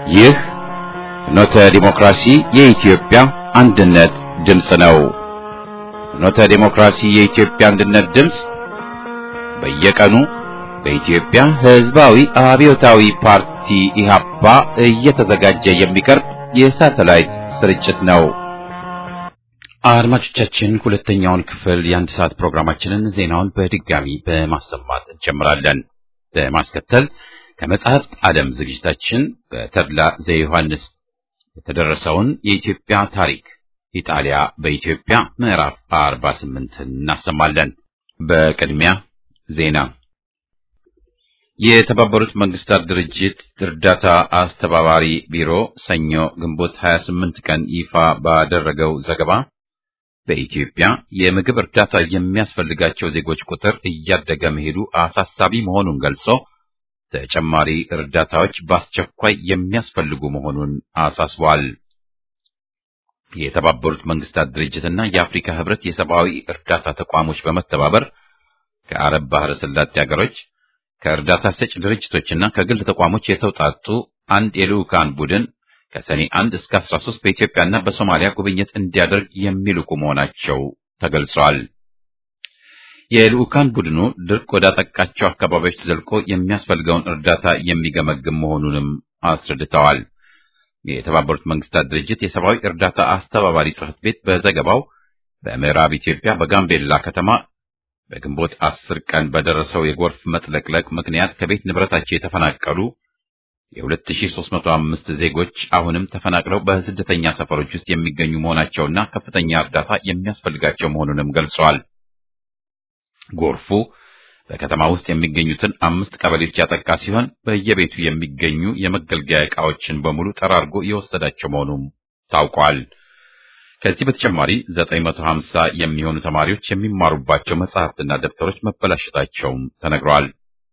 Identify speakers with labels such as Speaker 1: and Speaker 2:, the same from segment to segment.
Speaker 1: ይህ ፍኖተ ዲሞክራሲ የኢትዮጵያ አንድነት ድምፅ ነው። ፍኖተ ዲሞክራሲ የኢትዮጵያ አንድነት ድምፅ በየቀኑ በኢትዮጵያ ሕዝባዊ አብዮታዊ ፓርቲ ኢህአፓ እየተዘጋጀ የሚቀርብ የሳተላይት ስርጭት ነው። አድማጮቻችን ሁለተኛውን ክፍል የአንድ ሰዓት ፕሮግራማችንን ዜናውን በድጋሚ በማሰማት እንጀምራለን። በማስከተል ከመጽሐፍት ዓለም ዝግጅታችን በተድላ ዘዮሐንስ የተደረሰውን የኢትዮጵያ ታሪክ ኢጣሊያ በኢትዮጵያ ምዕራፍ 48 እናሰማለን። በቅድሚያ ዜና። የተባበሩት መንግስታት ድርጅት እርዳታ አስተባባሪ ቢሮ ሰኞ ግንቦት 28 ቀን ይፋ ባደረገው ዘገባ በኢትዮጵያ የምግብ እርዳታ የሚያስፈልጋቸው ዜጎች ቁጥር እያደገ መሄዱ አሳሳቢ መሆኑን ገልጾ ተጨማሪ እርዳታዎች በአስቸኳይ የሚያስፈልጉ መሆኑን አሳስቧል። የተባበሩት መንግስታት ድርጅትና የአፍሪካ ህብረት የሰብአዊ እርዳታ ተቋሞች በመተባበር ከአረብ ባህረ ሰላጤ ሀገሮች ከእርዳታ ሰጭ ድርጅቶችና ከግል ተቋሞች የተውጣጡ አንድ የልዑካን ቡድን ከሰኔ 1 እስከ 13 በኢትዮጵያና በሶማሊያ ጉብኝት እንዲያደርግ የሚልኩ መሆናቸው ተገልጿል። የልዑካን ቡድኑ ድርቅ ወዳጠቃቸው አካባቢዎች ዘልቆ የሚያስፈልገውን እርዳታ የሚገመግም መሆኑንም አስረድተዋል። የተባበሩት መንግስታት ድርጅት የሰብአዊ እርዳታ አስተባባሪ ጽሕፈት ቤት በዘገባው በምዕራብ ኢትዮጵያ በጋምቤላ ከተማ በግንቦት አስር ቀን በደረሰው የጎርፍ መጥለቅለቅ ምክንያት ከቤት ንብረታቸው የተፈናቀሉ የ2305 ዜጎች አሁንም ተፈናቅለው በስደተኛ ሰፈሮች ውስጥ የሚገኙ መሆናቸውና ከፍተኛ እርዳታ የሚያስፈልጋቸው መሆኑንም ገልጸዋል። ጎርፉ በከተማ ውስጥ የሚገኙትን አምስት ቀበሌዎች ያጠቃ ሲሆን በየቤቱ የሚገኙ የመገልገያ ዕቃዎችን በሙሉ ጠራርጎ የወሰዳቸው መሆኑም ታውቋል። ከዚህ በተጨማሪ 950 የሚሆኑ ተማሪዎች የሚማሩባቸው መጽሐፍትና ደብተሮች መበላሸታቸውም ተነግረዋል።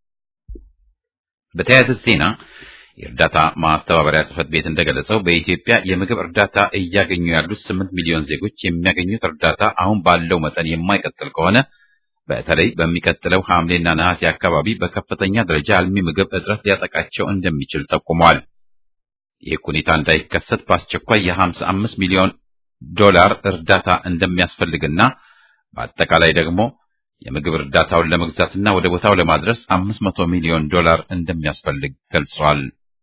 Speaker 1: በተያያዘ ዜና የእርዳታ ማስተባበሪያ ጽሕፈት ቤት እንደገለጸው በኢትዮጵያ የምግብ እርዳታ እያገኙ ያሉት 8 ሚሊዮን ዜጎች የሚያገኙት እርዳታ አሁን ባለው መጠን የማይቀጥል ከሆነ በተለይ በሚቀጥለው ሐምሌና ነሐሴ አካባቢ በከፍተኛ ደረጃ አልሚ ምግብ እጥረት ሊያጠቃቸው እንደሚችል ጠቁመዋል። ይህ ሁኔታ እንዳይከሰት በአስቸኳይ የ55 ሚሊዮን ዶላር እርዳታ እንደሚያስፈልግና በአጠቃላይ ደግሞ የምግብ እርዳታውን ለመግዛትና ወደ ቦታው ለማድረስ 500 ሚሊዮን ዶላር እንደሚያስፈልግ ገልጿል።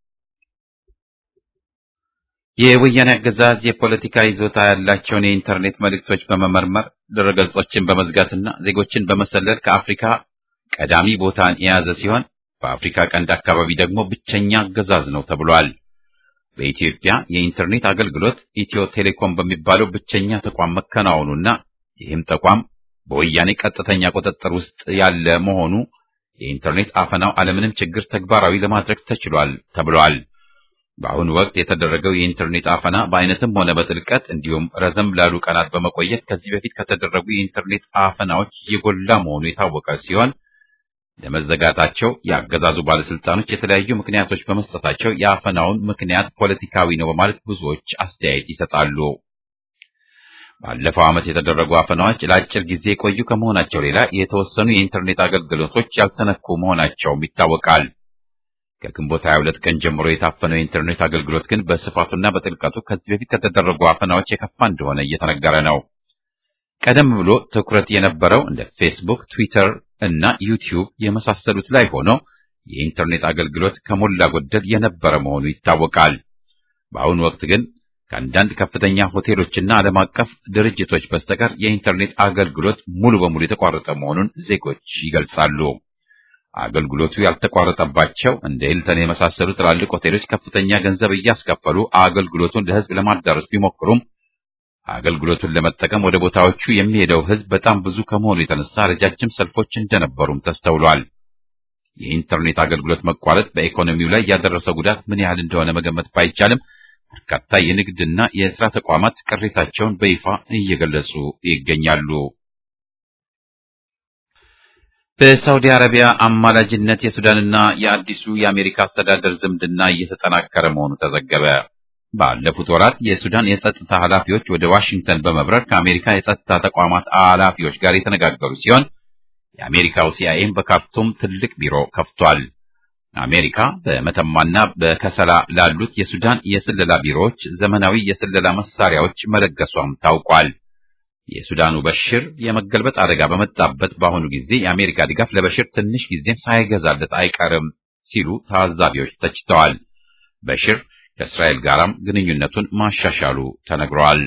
Speaker 1: የወያኔ አገዛዝ የፖለቲካ ይዞታ ያላቸውን የኢንተርኔት መልእክቶች በመመርመር ድረገጾችን በመዝጋትና ዜጎችን በመሰለል ከአፍሪካ ቀዳሚ ቦታን የያዘ ሲሆን በአፍሪካ ቀንድ አካባቢ ደግሞ ብቸኛ አገዛዝ ነው ተብሏል። በኢትዮጵያ የኢንተርኔት አገልግሎት ኢትዮ ቴሌኮም በሚባለው ብቸኛ ተቋም መከናወኑና ይህም ተቋም በወያኔ ቀጥተኛ ቁጥጥር ውስጥ ያለ መሆኑ የኢንተርኔት አፈናው አለምንም ችግር ተግባራዊ ለማድረግ ተችሏል ተብሏል። በአሁኑ ወቅት የተደረገው የኢንተርኔት አፈና በአይነትም ሆነ በጥልቀት እንዲሁም ረዘም ላሉ ቀናት በመቆየት ከዚህ በፊት ከተደረጉ የኢንተርኔት አፈናዎች የጎላ መሆኑ የታወቀ ሲሆን ለመዘጋታቸው የአገዛዙ ባለስልጣኖች የተለያዩ ምክንያቶች በመስጠታቸው የአፈናውን ምክንያት ፖለቲካዊ ነው በማለት ብዙዎች አስተያየት ይሰጣሉ። ባለፈው ዓመት የተደረጉ አፈናዎች ለአጭር ጊዜ የቆዩ ከመሆናቸው ሌላ የተወሰኑ የኢንተርኔት አገልግሎቶች ያልተነኩ መሆናቸውም ይታወቃል። ከግንቦት 22 ቀን ጀምሮ የታፈነው የኢንተርኔት አገልግሎት ግን በስፋቱና በጥልቀቱ ከዚህ በፊት ከተደረጉ አፈናዎች የከፋ እንደሆነ እየተነገረ ነው። ቀደም ብሎ ትኩረት የነበረው እንደ ፌስቡክ፣ ትዊተር እና ዩቲዩብ የመሳሰሉት ላይ ሆኖ የኢንተርኔት አገልግሎት ከሞላ ጎደል የነበረ መሆኑ ይታወቃል። በአሁኑ ወቅት ግን ከአንዳንድ ከፍተኛ ሆቴሎችና ዓለም አቀፍ ድርጅቶች በስተቀር የኢንተርኔት አገልግሎት ሙሉ በሙሉ የተቋረጠ መሆኑን ዜጎች ይገልጻሉ። አገልግሎቱ ያልተቋረጠባቸው እንደ ሂልተን የመሳሰሉ ትላልቅ ሆቴሎች ከፍተኛ ገንዘብ እያስከፈሉ አገልግሎቱን ለሕዝብ ለማዳረስ ቢሞክሩም አገልግሎቱን ለመጠቀም ወደ ቦታዎቹ የሚሄደው ሕዝብ በጣም ብዙ ከመሆኑ የተነሳ ረጃጅም ሰልፎች እንደነበሩም ተስተውሏል። የኢንተርኔት አገልግሎት መቋረጥ በኢኮኖሚው ላይ ያደረሰው ጉዳት ምን ያህል እንደሆነ መገመት ባይቻልም በርካታ የንግድና የሥራ ተቋማት ቅሬታቸውን በይፋ እየገለጹ ይገኛሉ። በሳውዲ አረቢያ አማላጅነት የሱዳንና የአዲሱ የአሜሪካ አስተዳደር ዝምድና እየተጠናከረ መሆኑ ተዘገበ። ባለፉት ወራት የሱዳን የጸጥታ ኃላፊዎች ወደ ዋሽንግተን በመብረር ከአሜሪካ የጸጥታ ተቋማት ኃላፊዎች ጋር የተነጋገሩ ሲሆን የአሜሪካው ሲአይኤም በካርቱም ትልቅ ቢሮ ከፍቷል። አሜሪካ በመተማና በከሰላ ላሉት የሱዳን የስለላ ቢሮዎች ዘመናዊ የስለላ መሳሪያዎች መለገሷም ታውቋል። የሱዳኑ በሽር የመገልበጥ አደጋ በመጣበት በአሁኑ ጊዜ የአሜሪካ ድጋፍ ለበሽር ትንሽ ጊዜም ሳይገዛለት አይቀርም ሲሉ ታዛቢዎች ተችተዋል። በሽር ከእስራኤል ጋራም ግንኙነቱን ማሻሻሉ ተነግሯል።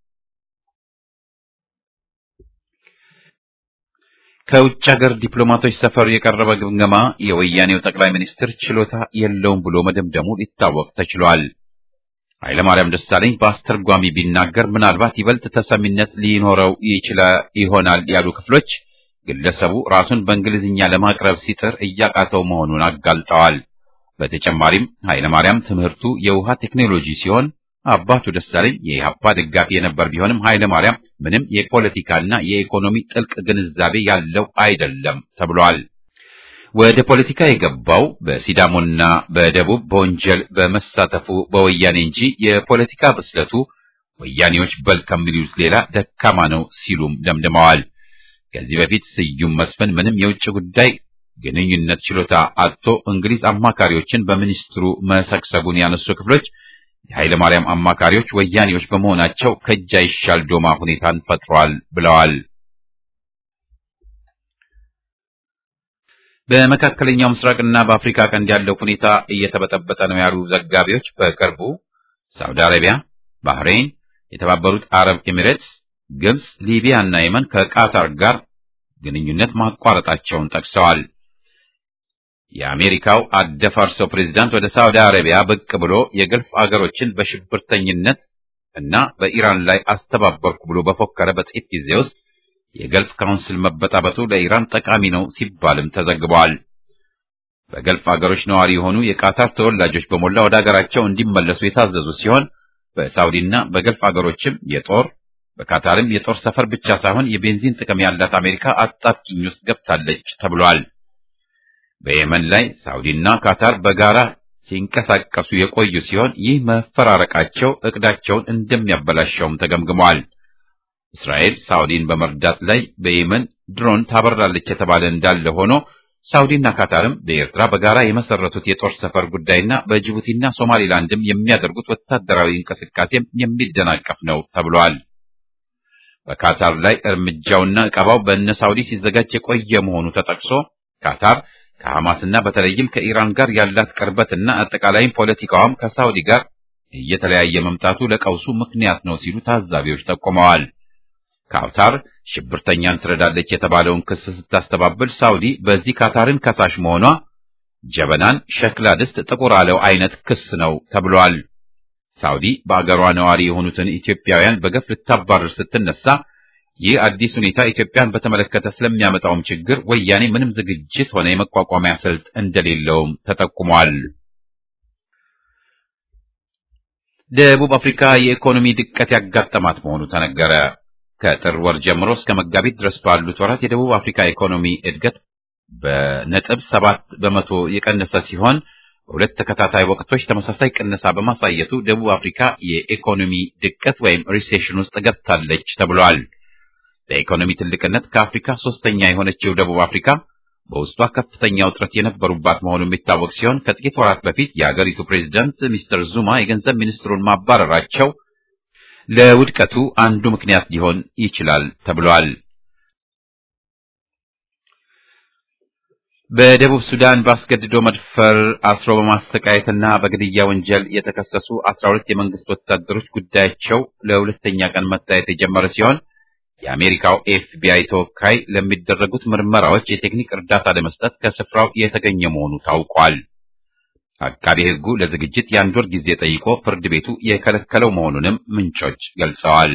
Speaker 1: ከውጭ ሀገር ዲፕሎማቶች ሰፈር የቀረበ ግምገማ የወያኔው ጠቅላይ ሚኒስትር ችሎታ የለውም ብሎ መደምደሙ ሊታወቅ ተችሏል። ኃይለማርያም ደሳለኝ በአስተርጓሚ ቢናገር ምናልባት ይበልጥ ተሰሚነት ሊኖረው ይችላል ይሆናል ያሉ ክፍሎች ግለሰቡ ራሱን በእንግሊዝኛ ለማቅረብ ሲጥር እያቃተው መሆኑን አጋልጠዋል። በተጨማሪም ኃይለማርያም ትምህርቱ የውሃ ቴክኖሎጂ ሲሆን አባቱ ደሳለኝ የኢህአፓ ደጋፊ የነበር ቢሆንም ኃይለማርያም ምንም የፖለቲካና የኢኮኖሚ ጥልቅ ግንዛቤ ያለው አይደለም ተብሏል። ወደ ፖለቲካ የገባው በሲዳሞና በደቡብ በወንጀል በመሳተፉ በወያኔ እንጂ የፖለቲካ ብስለቱ ወያኔዎች በል ከሚሉት ሌላ ደካማ ነው ሲሉም ደምድመዋል። ከዚህ በፊት ስዩም መስፍን ምንም የውጭ ጉዳይ ግንኙነት ችሎታ አጥቶ እንግሊዝ አማካሪዎችን በሚኒስትሩ መሰግሰጉን ያነሱ ክፍሎች የኃይለ ማርያም አማካሪዎች ወያኔዎች በመሆናቸው ከእጅ አይሻል ዶማ ሁኔታን ፈጥሯል ብለዋል። በመካከለኛው ምስራቅና በአፍሪካ ቀንድ ያለው ሁኔታ እየተበጠበጠ ነው ያሉ ዘጋቢዎች በቅርቡ ሳውዲ አረቢያ፣ ባህሬን፣ የተባበሩት አረብ ኤሚሬትስ፣ ግብጽ፣ ሊቢያ እና የመን ከቃታር ጋር ግንኙነት ማቋረጣቸውን ጠቅሰዋል። የአሜሪካው አደፋርሰው ፕሬዝዳንት ወደ ሳውዲ አረቢያ ብቅ ብሎ የገልፍ አገሮችን በሽብርተኝነት እና በኢራን ላይ አስተባበርኩ ብሎ በፎከረ በጥቂት ጊዜ ውስጥ የገልፍ ካውንስል መበጣበጡ ለኢራን ጠቃሚ ነው ሲባልም ተዘግቧል። በገልፍ አገሮች ነዋሪ የሆኑ የቃታር ተወላጆች በሞላ ወደ አገራቸው እንዲመለሱ የታዘዙ ሲሆን በሳውዲና በገልፍ አገሮችም የጦር በካታርም የጦር ሰፈር ብቻ ሳይሆን የቤንዚን ጥቅም ያላት አሜሪካ አጣብቂኝ ውስጥ ገብታለች ተብሏል። በየመን ላይ ሳውዲና ካታር በጋራ ሲንቀሳቀሱ የቆዩ ሲሆን ይህ መፈራረቃቸው እቅዳቸውን እንደሚያበላሸውም ተገምግሟል። እስራኤል ሳውዲን በመርዳት ላይ በየመን ድሮን ታበራለች የተባለ እንዳለ ሆኖ ሳውዲና ካታርም በኤርትራ በጋራ የመሰረቱት የጦር ሰፈር ጉዳይና በጅቡቲና ሶማሊላንድም የሚያደርጉት ወታደራዊ እንቅስቃሴም የሚደናቀፍ ነው ተብሏል። በካታር ላይ እርምጃውና ዕቀባው በእነ ሳውዲ ሲዘጋጅ የቆየ መሆኑ ተጠቅሶ ካታር ከሐማስና በተለይም ከኢራን ጋር ያላት ቅርበትና አጠቃላይም ፖለቲካዋም ከሳውዲ ጋር እየተለያየ መምጣቱ ለቀውሱ ምክንያት ነው ሲሉ ታዛቢዎች ጠቁመዋል። ካታር ሽብርተኛን ትረዳለች የተባለውን ክስ ስታስተባብል ሳውዲ በዚህ ካታርን ከሳሽ መሆኗ ጀበናን ሸክላ ድስት ጥቁር አለው አይነት ክስ ነው ተብሏል። ሳውዲ በአገሯ ነዋሪ የሆኑትን ኢትዮጵያውያን በገፍ ልታባረር ስትነሳ ይህ አዲስ ሁኔታ ኢትዮጵያን በተመለከተ ስለሚያመጣውም ችግር ወያኔ ምንም ዝግጅት ሆነ የመቋቋሚያ ስልት እንደሌለውም ተጠቁሟል። ደቡብ አፍሪካ የኢኮኖሚ ድቀት ያጋጠማት መሆኑ ተነገረ። ከጥር ወር ጀምሮ እስከ መጋቢት ድረስ ባሉት ወራት የደቡብ አፍሪካ ኢኮኖሚ እድገት በነጥብ ሰባት በመቶ የቀነሰ ሲሆን በሁለት ተከታታይ ወቅቶች ተመሳሳይ ቅነሳ በማሳየቱ ደቡብ አፍሪካ የኢኮኖሚ ድቀት ወይም ሪሴሽን ውስጥ ገብታለች ተብሏል። በኢኮኖሚ ትልቅነት ከአፍሪካ ሶስተኛ የሆነችው ደቡብ አፍሪካ በውስጧ ከፍተኛ ውጥረት የነበሩባት መሆኑ የሚታወቅ ሲሆን ከጥቂት ወራት በፊት የአገሪቱ ፕሬዝዳንት ሚስተር ዙማ የገንዘብ ሚኒስትሩን ማባረራቸው ለውድቀቱ አንዱ ምክንያት ሊሆን ይችላል ተብሏል። በደቡብ ሱዳን በአስገድዶ መድፈር አስሮ በማሰቃየትና በግድያ ወንጀል የተከሰሱ አስራ ሁለት የመንግስት ወታደሮች ጉዳያቸው ለሁለተኛ ቀን መታየት የጀመረ ሲሆን የአሜሪካው ኤፍቢአይ ተወካይ ለሚደረጉት ምርመራዎች የቴክኒክ እርዳታ ለመስጠት ከስፍራው የተገኘ መሆኑ ታውቋል። አቃቤ ሕጉ ለዝግጅት የአንድ ወር ጊዜ ጠይቆ ፍርድ ቤቱ የከለከለው መሆኑንም ምንጮች ገልጸዋል።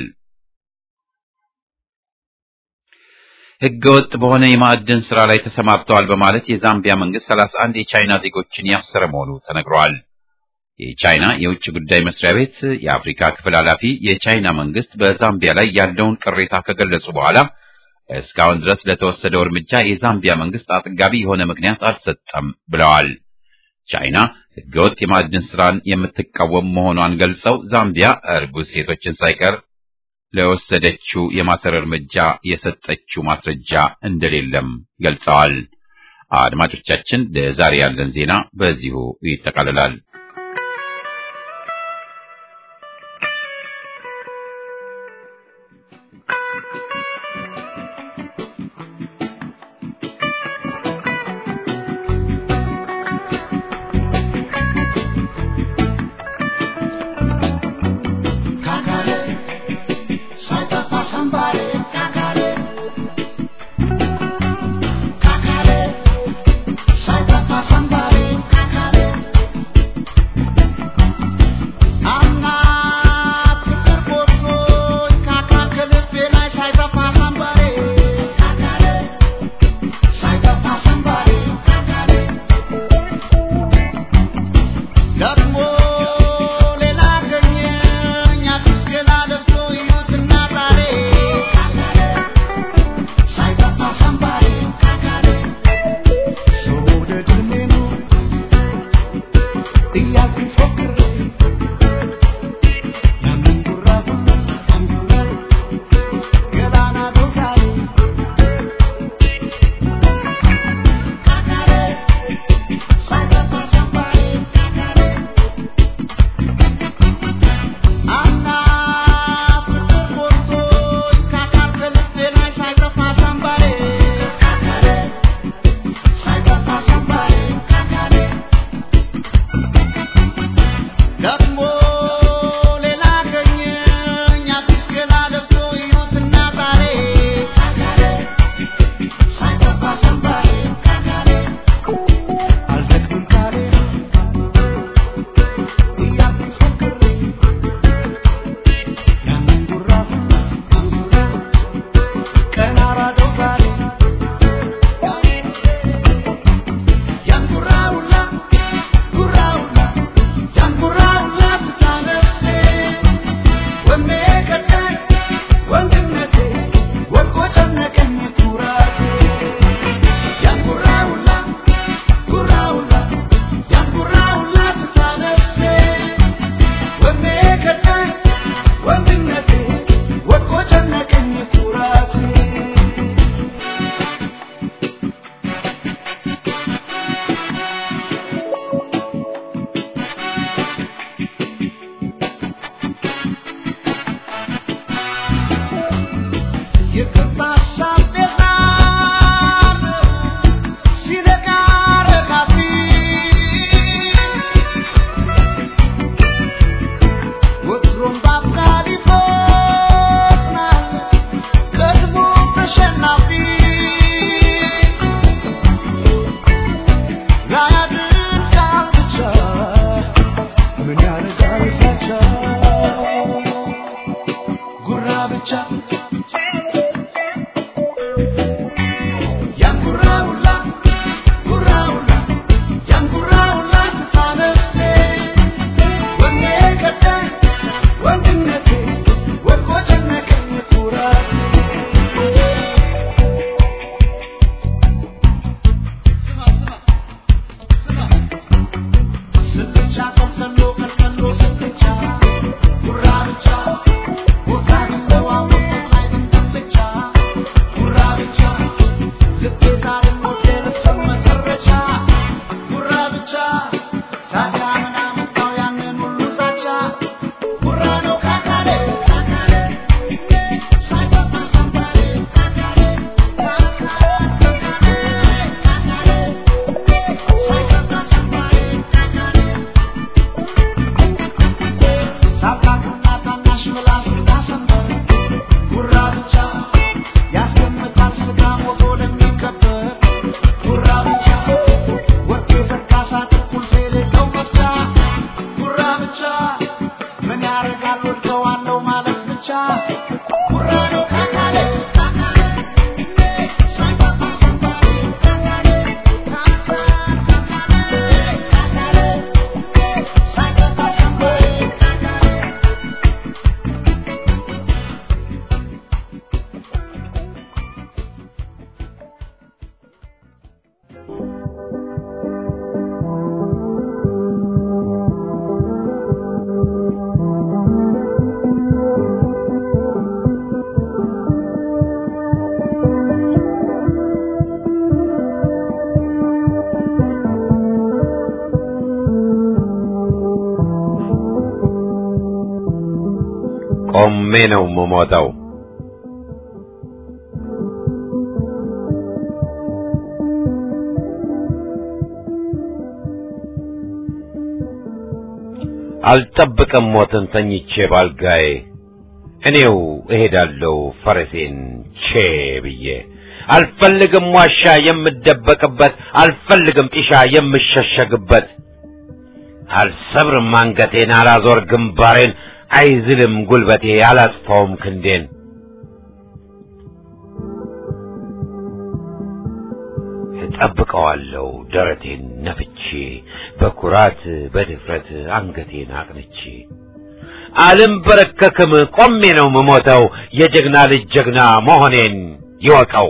Speaker 1: ሕገወጥ በሆነ የማዕድን ስራ ላይ ተሰማርተዋል በማለት የዛምቢያ መንግስት ሰላሳ አንድ የቻይና ዜጎችን ያሰረ መሆኑ ተነግሯል። የቻይና የውጭ ጉዳይ መስሪያ ቤት የአፍሪካ ክፍል ኃላፊ የቻይና መንግስት በዛምቢያ ላይ ያለውን ቅሬታ ከገለጹ በኋላ እስካሁን ድረስ ለተወሰደው እርምጃ የዛምቢያ መንግስት አጥጋቢ የሆነ ምክንያት አልሰጠም ብለዋል። ቻይና ህገወጥ የማዕድን ስራን የምትቃወም መሆኗን ገልጸው ዛምቢያ እርጉዝ ሴቶችን ሳይቀር ለወሰደችው የማሰር እርምጃ የሰጠችው ማስረጃ እንደሌለም ገልጸዋል። አድማጮቻችን፣ ለዛሬ ያለን ዜና በዚሁ ይጠቃልላል።
Speaker 2: Gurra ቆሜ ነው የምሞተው። አልጠብቅም ሞትን ተኝቼ ባልጋዬ እኔው እሄዳለሁ ፈረሴን ቼ ብዬ አልፈልግም ዋሻ የምደበቅበት አልፈልግም ጢሻ የምሸሸግበት አልሰብርም አንገቴን አላዞር ግንባሬን አይዝልም ጉልበቴ አላጥፋውም ክንዴን እጠብቀዋለሁ ደረቴን ነፍቼ በኩራት በድፍረት አንገቴን አቅንቼ አልንበረከክም ቆሜ ነው ምሞተው የጀግና ልጅ ጀግና መሆኔን ይወቀው።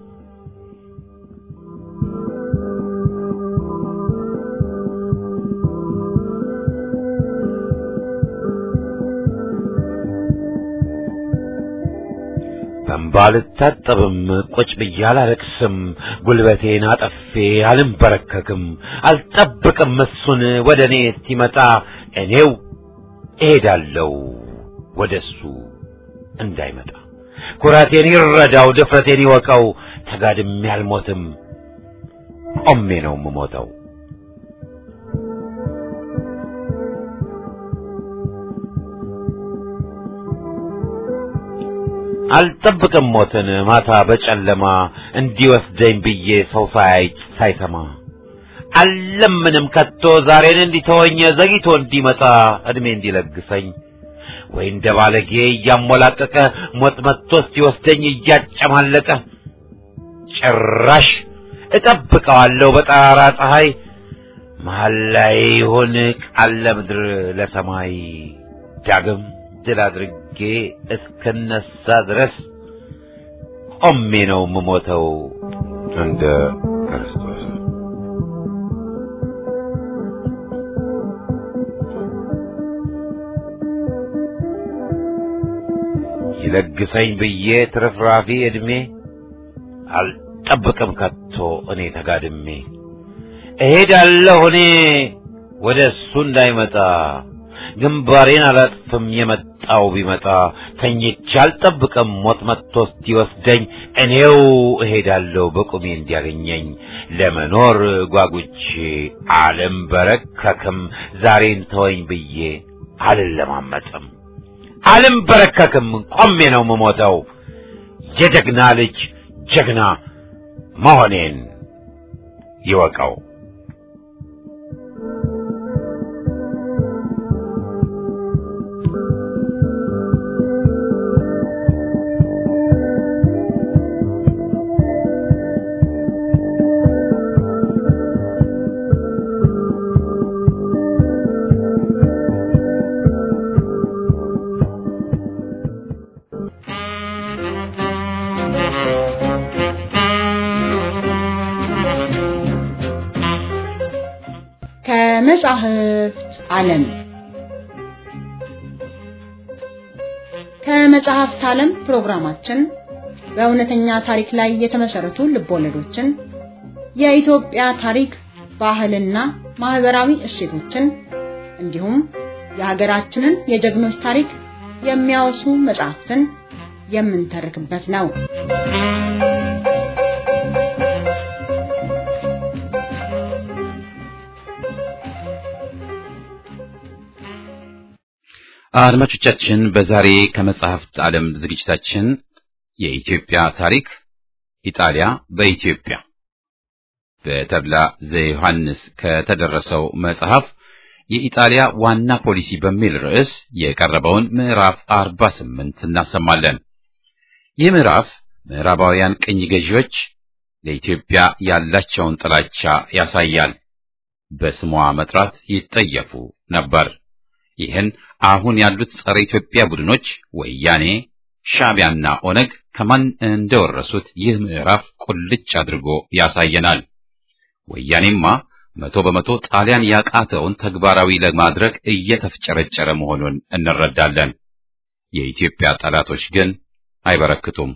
Speaker 2: በእንባ አልታጠብም ቁጭ ብዬ አላለቅስም ጉልበቴን አጠፌ አልንበረከክም አልጠብቅም እሱን ወደ እኔ እስኪመጣ እኔው እሄዳለሁ ወደ እሱ እንዳይመጣ ኩራቴን ይረዳው ድፍረቴን ይወቀው ተጋድሜ አልሞትም ቆሜ ነው የምሞተው አልጠብቅም ሞትን ማታ በጨለማ እንዲወስደኝ ብዬ ሰው ሳያይ ሳይሰማ አልለምንም ከቶ ዛሬን እንዲተወኝ ዘግይቶ እንዲመጣ እድሜ እንዲለግሰኝ ወይ እንደ ባለጌ እያሞላቀቀ ሞት መጥቶ ሲወስደኝ እያጨማለቀ ጭራሽ እጠብቀዋለሁ በጠራራ ፀሐይ መሀል ላይ ይሁን ቃል ለምድር ለሰማይ ዳግም ድል አድርጌ እስክነሳ ድረስ ቆሜ ነው የምሞተው እንደ ክርስቶስ። ይለግሰኝ ብዬ ትርፍራፊ ዕድሜ አልጠብቅም ከቶ እኔ ተጋድሜ እሄዳለሁ እኔ ወደ እሱ እንዳይመጣ ግንባሬን አላጥፍም የመጣው ቢመጣ ተኝቼ አልጠብቅም ሞት መጥቶ እስኪወስደኝ እኔው እሄዳለሁ በቁሜ እንዲያገኘኝ ለመኖር ጓጉቼ አልንበረከክም ዛሬን ተወኝ ብዬ አልለማመጥም አልንበረከክም ቆሜ ነው የምሞተው የጀግና ልጅ ጀግና መሆኔን ይወቀው።
Speaker 3: ከመጻሕፍት ዓለም ከመጽሐፍት ዓለም ፕሮግራማችን በእውነተኛ ታሪክ ላይ የተመሰረቱ ልቦለዶችን፣ የኢትዮጵያ ታሪክ፣ ባህልና ማህበራዊ እሴቶችን እንዲሁም የሀገራችንን የጀግኖች ታሪክ የሚያወሱ መጽሐፍትን የምንተርክበት ነው።
Speaker 1: አድማጮቻችን በዛሬ ከመጽሐፍት ዓለም ዝግጅታችን የኢትዮጵያ ታሪክ ኢጣሊያ በኢትዮጵያ በተድላ ዘዮሐንስ ከተደረሰው መጽሐፍ የኢጣሊያ ዋና ፖሊሲ በሚል ርዕስ የቀረበውን ምዕራፍ 48 እናሰማለን። ይህ ምዕራፍ ምዕራባውያን ቅኝ ገዢዎች ለኢትዮጵያ ያላቸውን ጥላቻ ያሳያል። በስሟ መጥራት ይጠየፉ ነበር። ይህን አሁን ያሉት ጸረ ኢትዮጵያ ቡድኖች ወያኔ፣ ሻዕቢያና ኦነግ ከማን እንደወረሱት ይህ ምዕራፍ ቁልጭ አድርጎ ያሳየናል። ወያኔማ መቶ በመቶ ጣሊያን ያቃተውን ተግባራዊ ለማድረግ እየተፍጨረጨረ መሆኑን እንረዳለን። የኢትዮጵያ ጠላቶች ግን አይበረክቱም።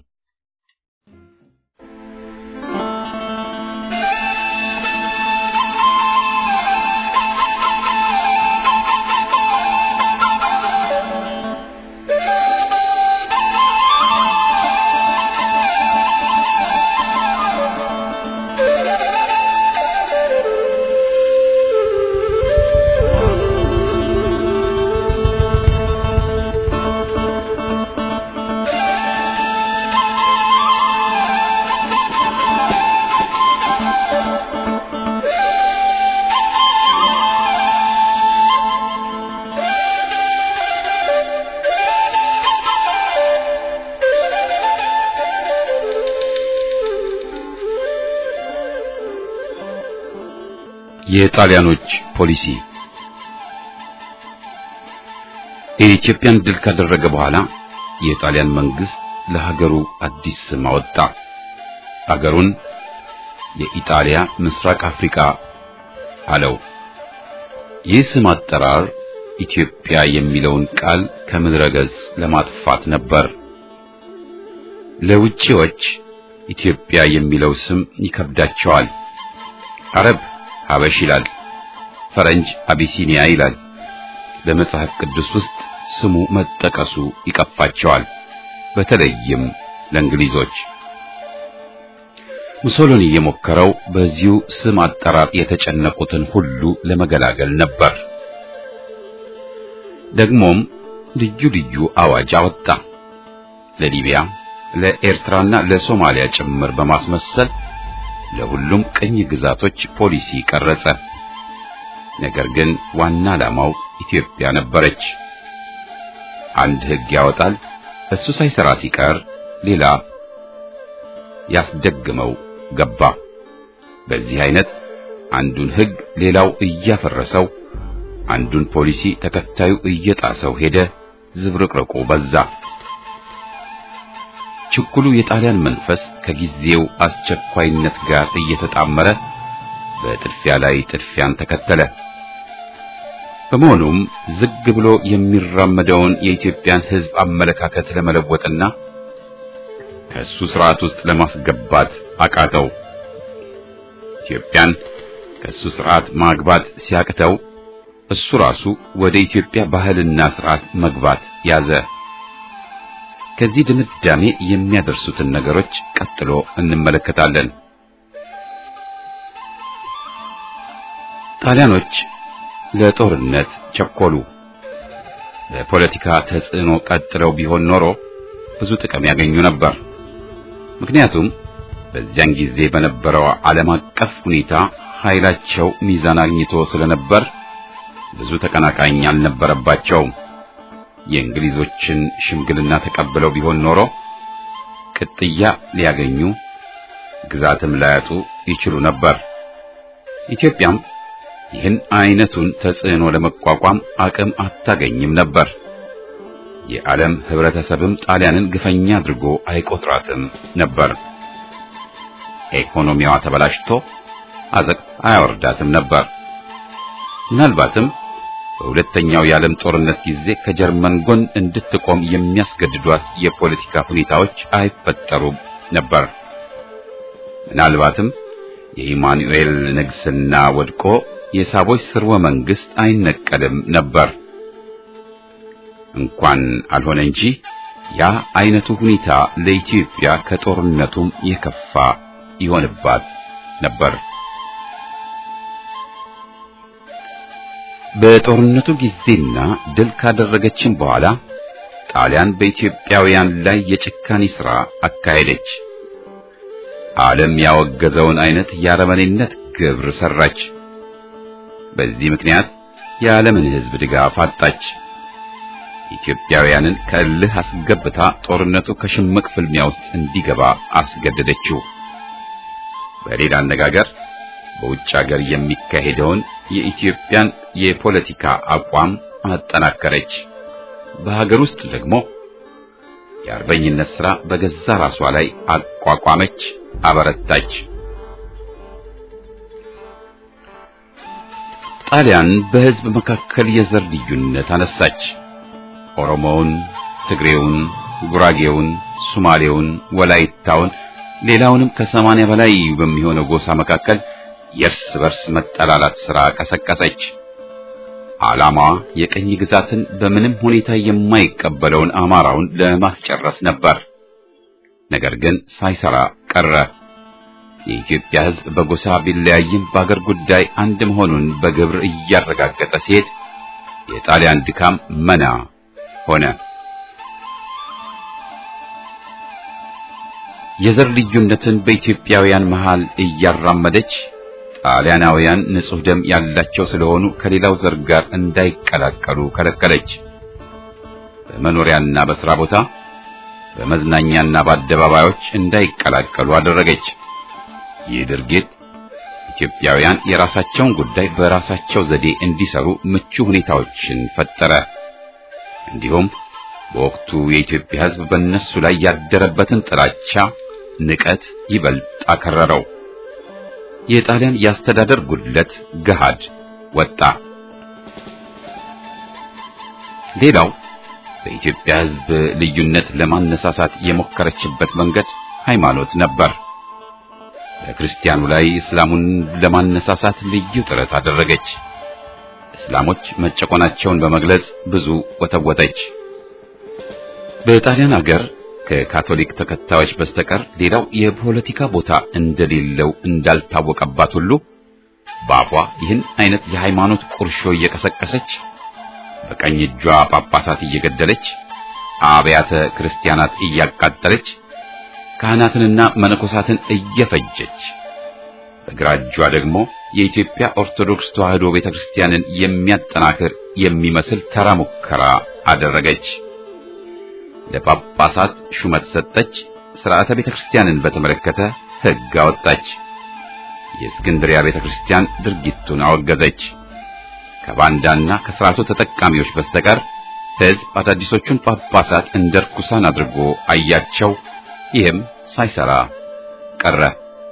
Speaker 1: የጣሊያኖች ፖሊሲ የኢትዮጵያን ድል ካደረገ በኋላ የጣሊያን መንግስት ለሀገሩ አዲስ ስም አወጣ። ሀገሩን የኢጣሊያ ምስራቅ አፍሪካ አለው። ይህ ስም አጠራር ኢትዮጵያ የሚለውን ቃል ከምድረ ገጽ ለማጥፋት ነበር። ለውጪዎች ኢትዮጵያ የሚለው ስም ይከብዳቸዋል። አረብ ሀበሽ ይላል፣ ፈረንጅ አቢሲኒያ ይላል። በመጽሐፍ ቅዱስ ውስጥ ስሙ መጠቀሱ ይቀፋቸዋል፣ በተለይም ለእንግሊዞች። ሙሶሎኒ የሞከረው በዚሁ ስም አጠራር የተጨነቁትን ሁሉ ለመገላገል ነበር። ደግሞም ልዩ ልዩ አዋጅ አወጣ። ለሊቢያ፣ ለኤርትራና ለሶማሊያ ጭምር በማስመሰል ለሁሉም ቅኝ ግዛቶች ፖሊሲ ቀረጸ። ነገር ግን ዋና ዓላማው ኢትዮጵያ ነበረች። አንድ ሕግ ያወጣል። እሱ ሳይሰራ ሲቀር ሌላ ያስደግመው ገባ። በዚህ አይነት አንዱን ሕግ ሌላው እያፈረሰው፣ አንዱን ፖሊሲ ተከታዩ እየጣሰው ሄደ። ዝብርቅርቁ በዛ። ችኩሉ የጣሊያን መንፈስ ከጊዜው አስቸኳይነት ጋር እየተጣመረ በጥድፊያ ላይ ጥድፊያን ተከተለ። በመሆኑም ዝግ ብሎ የሚራመደውን የኢትዮጵያን ሕዝብ አመለካከት ለመለወጥና ከሱ ስርዓት ውስጥ ለማስገባት አቃተው። ኢትዮጵያን ከሱ ስርዓት ማግባት ሲያቅተው እሱ ራሱ ወደ ኢትዮጵያ ባህልና ስርዓት መግባት ያዘ። ከዚህ ድምዳሜ የሚያደርሱትን ነገሮች ቀጥሎ እንመለከታለን። ጣሊያኖች ለጦርነት ቸኮሉ። በፖለቲካ ተጽዕኖ ቀጥለው ቢሆን ኖሮ ብዙ ጥቅም ያገኙ ነበር። ምክንያቱም በዚያን ጊዜ በነበረው ዓለም አቀፍ ሁኔታ ኃይላቸው ሚዛን አግኝቶ ስለነበር ብዙ ተቀናቃኝ አልነበረባቸውም። የእንግሊዞችን ሽምግልና ተቀብለው ቢሆን ኖሮ ቅጥያ ሊያገኙ ግዛትም ላያጡ ይችሉ ነበር። ኢትዮጵያም ይህን አይነቱን ተጽዕኖ ለመቋቋም አቅም አታገኝም ነበር። የዓለም ህብረተሰብም ጣሊያንን ግፈኛ አድርጎ አይቆጥራትም ነበር። ኢኮኖሚዋ ተበላሽቶ አዘቅት አያወርዳትም ነበር። ምናልባትም በሁለተኛው የዓለም ጦርነት ጊዜ ከጀርመን ጎን እንድትቆም የሚያስገድዷት የፖለቲካ ሁኔታዎች አይፈጠሩም ነበር። ምናልባትም የኢማኑኤል ንግስና ወድቆ የሳቦች ስርወ መንግስት አይነቀልም ነበር። እንኳን አልሆነ እንጂ ያ አይነቱ ሁኔታ ለኢትዮጵያ ከጦርነቱም የከፋ ይሆንባት ነበር። በጦርነቱ ጊዜና ድል ካደረገችም በኋላ ጣሊያን በኢትዮጵያውያን ላይ የጭካኔ ሥራ አካሄደች። ዓለም ያወገዘውን አይነት የአረመኔነት ግብር ሰራች። በዚህ ምክንያት የዓለምን ሕዝብ ድጋፍ አጣች። ኢትዮጵያውያንን ከእልህ አስገብታ ጦርነቱ ከሽምቅ ፍልሚያ ውስጥ እንዲገባ አስገደደችው። በሌላ አነጋገር በውጭ ሀገር የሚካሄደውን የኢትዮጵያን የፖለቲካ አቋም አጠናከረች። በሀገር ውስጥ ደግሞ የአርበኝነት ሥራ በገዛ ራሷ ላይ አቋቋመች፣ አበረታች። ጣሊያን በሕዝብ መካከል የዘር ልዩነት አነሳች። ኦሮሞውን፣ ትግሬውን፣ ጉራጌውን፣ ሶማሌውን፣ ወላይታውን ሌላውንም ከሰማንያ በላይ በሚሆነው ጎሳ መካከል የእርስ በርስ መጠላላት ሥራ ቀሰቀሰች። ዓላማዋ የቀኝ ግዛትን በምንም ሁኔታ የማይቀበለውን አማራውን ለማስጨረስ ነበር። ነገር ግን ሳይሰራ ቀረ። የኢትዮጵያ ሕዝብ በጎሳ ቢለያይም በአገር ጉዳይ አንድ መሆኑን በግብር እያረጋገጠ ሲሄድ የጣሊያን ድካም መና ሆነ። የዘር ልዩነትን በኢትዮጵያውያን መሃል እያራመደች ጣሊያናውያን ንጹሕ ደም ያላቸው ስለሆኑ ከሌላው ዘር ጋር እንዳይቀላቀሉ ከለከለች። በመኖሪያና በሥራ ቦታ፣ በመዝናኛና በአደባባዮች እንዳይቀላቀሉ አደረገች። ይህ ድርጊት ኢትዮጵያውያን የራሳቸውን ጉዳይ በራሳቸው ዘዴ እንዲሰሩ ምቹ ሁኔታዎችን ፈጠረ። እንዲሁም በወቅቱ የኢትዮጵያ ሕዝብ በእነሱ ላይ ያደረበትን ጥላቻ፣ ንቀት ይበልጥ አከረረው። የጣሊያን የአስተዳደር ጉድለት ገሃድ ወጣ። ሌላው በኢትዮጵያ ሕዝብ ልዩነት ለማነሳሳት የሞከረችበት መንገድ ሃይማኖት ነበር። በክርስቲያኑ ላይ እስላሙን ለማነሳሳት ልዩ ጥረት አደረገች። እስላሞች መጨቆናቸውን በመግለጽ ብዙ ወተወተች። በጣሊያን አገር ከካቶሊክ ተከታዮች በስተቀር ሌላው የፖለቲካ ቦታ እንደሌለው እንዳልታወቀባት ሁሉ በአፏ ይህን አይነት የሃይማኖት ቁርሾ እየቀሰቀሰች በቀኝ እጇ ጳጳሳት እየገደለች አብያተ ክርስቲያናት እያቃጠለች ካህናትንና መነኮሳትን እየፈጀች በግራ እጇ ደግሞ የኢትዮጵያ ኦርቶዶክስ ተዋሕዶ ቤተክርስቲያንን የሚያጠናክር የሚመስል ተራ ሙከራ አደረገች። ለጳጳሳት ሹመት ሰጠች። ሥርዓተ ቤተክርስቲያንን በተመለከተ ሕግ አወጣች። የእስክንድሪያ ቤተክርስቲያን ድርጊቱን አወገዘች። ከባንዳና ከሥርዓቱ ተጠቃሚዎች በስተቀር ሕዝብ አዳዲሶቹን ጳጳሳት እንደ ርኩሳን አድርጎ አያቸው። ይህም ሳይሰራ ቀረ።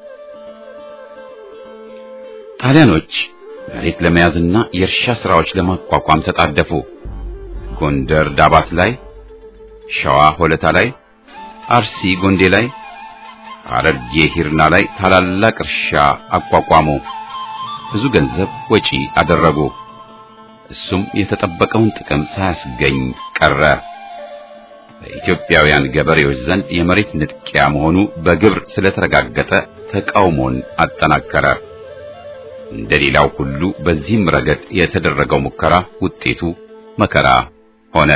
Speaker 1: ጣሊያኖች መሬት ለመያዝና የእርሻ ሥራዎች ለማቋቋም ተጣደፉ። ጎንደር ዳባት ላይ፣ ሸዋ ሆለታ ላይ፣ አርሲ ጎንዴ ላይ፣ ሐረርጌ ሂርና ላይ ታላላቅ እርሻ አቋቋሙ። ብዙ ገንዘብ ወጪ አደረጉ። እሱም የተጠበቀውን ጥቅም ሳያስገኝ ቀረ። በኢትዮጵያውያን ገበሬዎች ዘንድ የመሬት ንጥቂያ መሆኑ በግብር ስለተረጋገጠ ተቃውሞን አጠናከረ። እንደሌላው ሁሉ በዚህም ረገድ የተደረገው ሙከራ ውጤቱ መከራ ሆነ።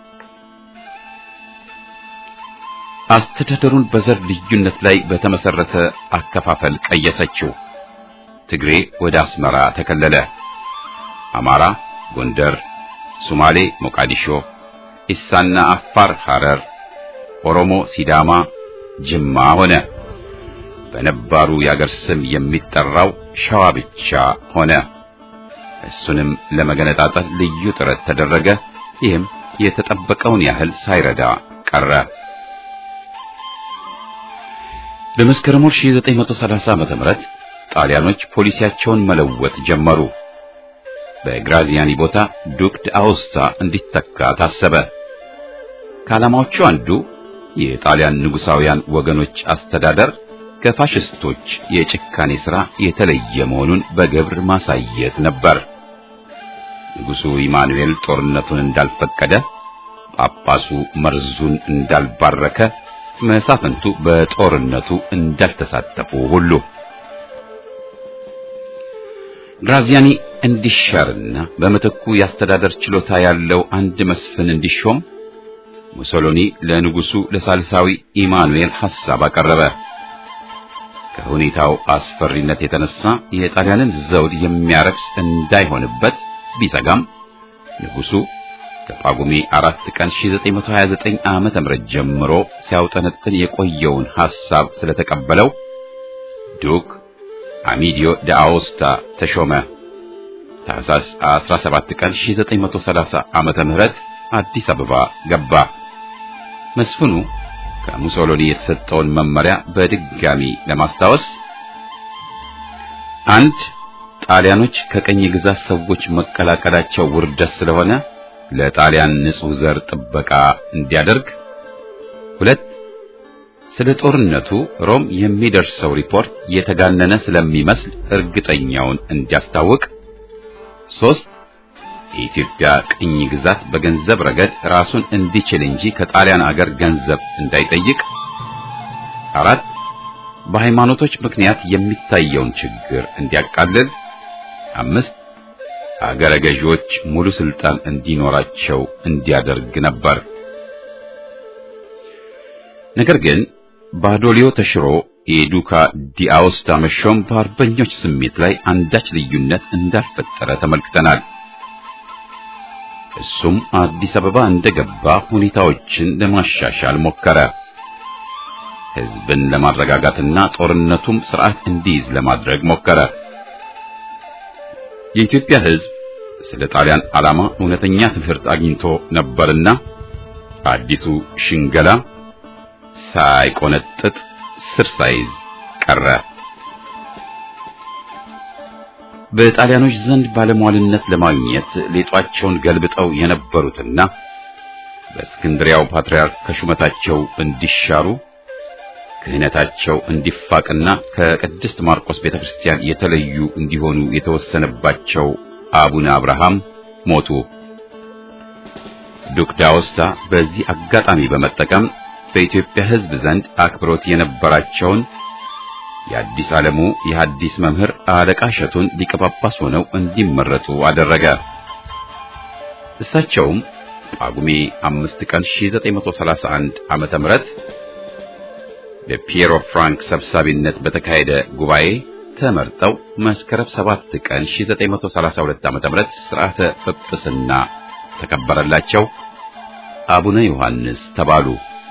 Speaker 1: አስተዳደሩን በዘር ልዩነት ላይ በተመሰረተ አከፋፈል ቀየሰችው። ትግሬ ወደ አስመራ ተከለለ። አማራ ጎንደር፣ ሶማሌ ሞቃዲሾ፣ ኢሳና አፋር ሐረር፣ ኦሮሞ ሲዳማ ጅማ ሆነ። በነባሩ የአገር ስም የሚጠራው ሸዋ ብቻ ሆነ። እሱንም ለመገነጣጠል ልዩ ጥረት ተደረገ። ይህም የተጠበቀውን ያህል ሳይረዳ ቀረ። በመስከረም 1930 ዓመተ ምህረት ጣሊያኖች ፖሊሲያቸውን መለወጥ ጀመሩ። በግራዚያኒ ቦታ ዱክ አውስታ እንዲተካ ታሰበ። ከዓላማዎቹ አንዱ የጣሊያን ንጉሳውያን ወገኖች አስተዳደር ከፋሽስቶች የጭካኔ ሥራ የተለየ መሆኑን በግብር ማሳየት ነበር። ንጉሡ ኢማኑኤል ጦርነቱን እንዳልፈቀደ፣ ጳጳሱ መርዙን እንዳልባረከ፣ መሳፍንቱ በጦርነቱ እንዳልተሳተፉ ሁሉ ግራዚያኒ እንዲሻርና በምትኩ የአስተዳደር ችሎታ ያለው አንድ መስፍን እንዲሾም ሙሶሎኒ ለንጉሡ ለሳልሳዊ ኢማኑኤል ሐሳብ አቀረበ። ከሁኔታው አስፈሪነት የተነሳ የጣሊያንን ዘውድ የሚያረክስ እንዳይሆንበት ቢሰጋም ንጉሡ ከጳጉሜ አራት ቀን 1929 ዓመተ ምህረት ጀምሮ ሲያውጠነጥን የቆየውን ሐሳብ ስለተቀበለው ዱክ አሚዲዮ ዳአውስታ ተሾመ። ታህሳስ 17 ቀን 1930 ዓመተ ምህረት አዲስ አበባ ገባ። መስፍኑ ከሙሶሎኒ የተሰጠውን መመሪያ በድጋሚ ለማስታወስ አንድ ጣሊያኖች ከቀኝ ግዛት ሰዎች መቀላቀላቸው ውርደት ስለሆነ ለጣሊያን ንጹሕ ዘር ጥበቃ እንዲያደርግ፣ ሁለት ስለ ጦርነቱ ሮም የሚደርሰው ሪፖርት የተጋነነ ስለሚመስል እርግጠኛውን እንዲያስታውቅ፣ ሶስት የኢትዮጵያ ቅኝ ግዛት በገንዘብ ረገድ ራሱን እንዲችል እንጂ ከጣሊያን አገር ገንዘብ እንዳይጠይቅ፣ አራት በሃይማኖቶች ምክንያት የሚታየውን ችግር እንዲያቃልል፣ አምስት አገረ ገዢዎች ሙሉ ስልጣን እንዲኖራቸው እንዲያደርግ ነበር። ነገር ግን ባዶሊዮ ተሽሮ የዱካ ዲአውስታ መሾም በአርበኞች ስሜት ላይ አንዳች ልዩነት እንዳልፈጠረ ተመልክተናል። እሱም አዲስ አበባ እንደገባ ሁኔታዎችን ለማሻሻል ሞከረ። ሕዝብን ለማረጋጋትና ጦርነቱም ስርዓት እንዲይዝ ለማድረግ ሞከረ። የኢትዮጵያ ሕዝብ ስለ ጣሊያን ዓላማ እውነተኛ ትምህርት አግኝቶ ነበርና አዲሱ ሽንገላ ሳይቆነጥጥ ስር ሳይዝ ቀረ። በጣሊያኖች ዘንድ ባለሟልነት ለማግኘት ሌጧቸውን ገልብጠው የነበሩትና በእስክንድሪያው ፓትርያርክ ከሹመታቸው እንዲሻሩ ክህነታቸው እንዲፋቅና ከቅድስት ማርቆስ ቤተክርስቲያን የተለዩ እንዲሆኑ የተወሰነባቸው አቡነ አብርሃም ሞቱ። ዱክ ዳውስታ በዚህ አጋጣሚ በመጠቀም በኢትዮጵያ ሕዝብ ዘንድ አክብሮት የነበራቸውን የአዲስ ዓለሙ የሐዲስ መምህር አለቃ እሸቱን ሊቀ ጳጳስ ሆነው እንዲመረጡ አደረገ። እሳቸውም ጳጉሜ አምስት ቀን 1931 ዓመተ ምህረት በፒየሮ ፍራንክ ሰብሳቢነት በተካሄደ ጉባኤ ተመርጠው መስከረም 7 ቀን 1932 ዓመተ ምህረት ሥርዓተ ጵጵስና ተከበረላቸው። አቡነ ዮሐንስ ተባሉ።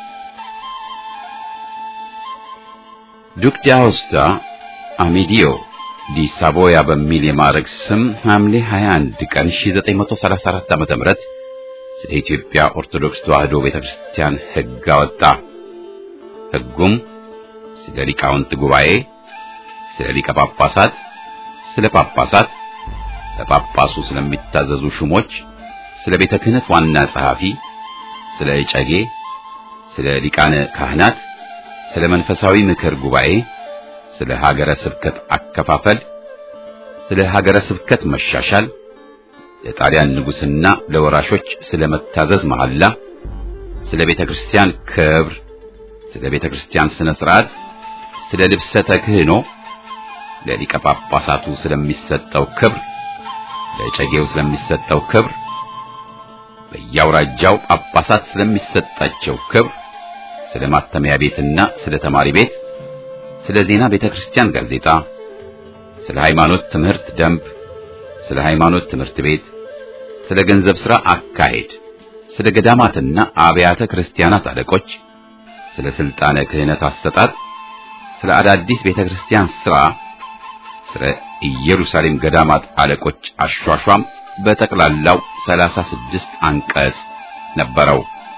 Speaker 1: ዱክ ዳውስታ አሜዲዮ ዲ ሳቮያ በሚል የማዕረግ ስም ሐምሌ 21 ቀን 1934 ዓመተ ምህረት ስለ ኢትዮጵያ ኦርቶዶክስ ተዋሕዶ ቤተክርስቲያን ሕግ አወጣ። ሕጉም ስለ ሊቃውንት ጉባኤ፣ ስለ ሊቀ ጳጳሳት፣ ስለ ጳጳሳት፣ ለጳጳሱ ስለሚታዘዙ ሹሞች፣ ስለ ቤተ ክህነት ዋና ጸሐፊ፣ ስለ እጨጌ፣ ስለ ሊቃነ ካህናት፣ ስለ መንፈሳዊ ምክር ጉባኤ፣ ስለ ሀገረ ስብከት አከፋፈል፣ ስለ ሀገረ ስብከት መሻሻል፣ ለጣሊያን ንጉሥና ለወራሾች ስለ መታዘዝ መሐላ፣ ስለ ቤተ ክርስቲያን ክብር፣ ስለ ቤተ ክርስቲያን ስነ ሥርዓት፣ ስለ ልብሰተ ክህኖ፣ ለሊቀ ጳጳሳቱ ስለሚሰጠው ክብር፣ ለጨጌው ስለሚሰጠው ክብር፣ በየአውራጃው ጳጳሳት ስለሚሰጣቸው ክብር፣ ስለ ማተሚያ ቤትና ስለ ተማሪ ቤት፣ ስለ ዜና ቤተ ክርስቲያን ጋዜጣ፣ ስለ ሃይማኖት ትምህርት ደንብ፣ ስለ ሃይማኖት ትምህርት ቤት፣ ስለ ገንዘብ ሥራ አካሄድ፣ ስለ ገዳማትና አብያተ ክርስቲያናት አለቆች፣ ስለ ስልጣነ ክህነት አሰጣጥ፣ ስለ አዳዲስ ቤተ ክርስቲያን ሥራ፣ ስለ ኢየሩሳሌም ገዳማት አለቆች አሿሿም በጠቅላላው ሰላሳ ስድስት አንቀጽ ነበረው።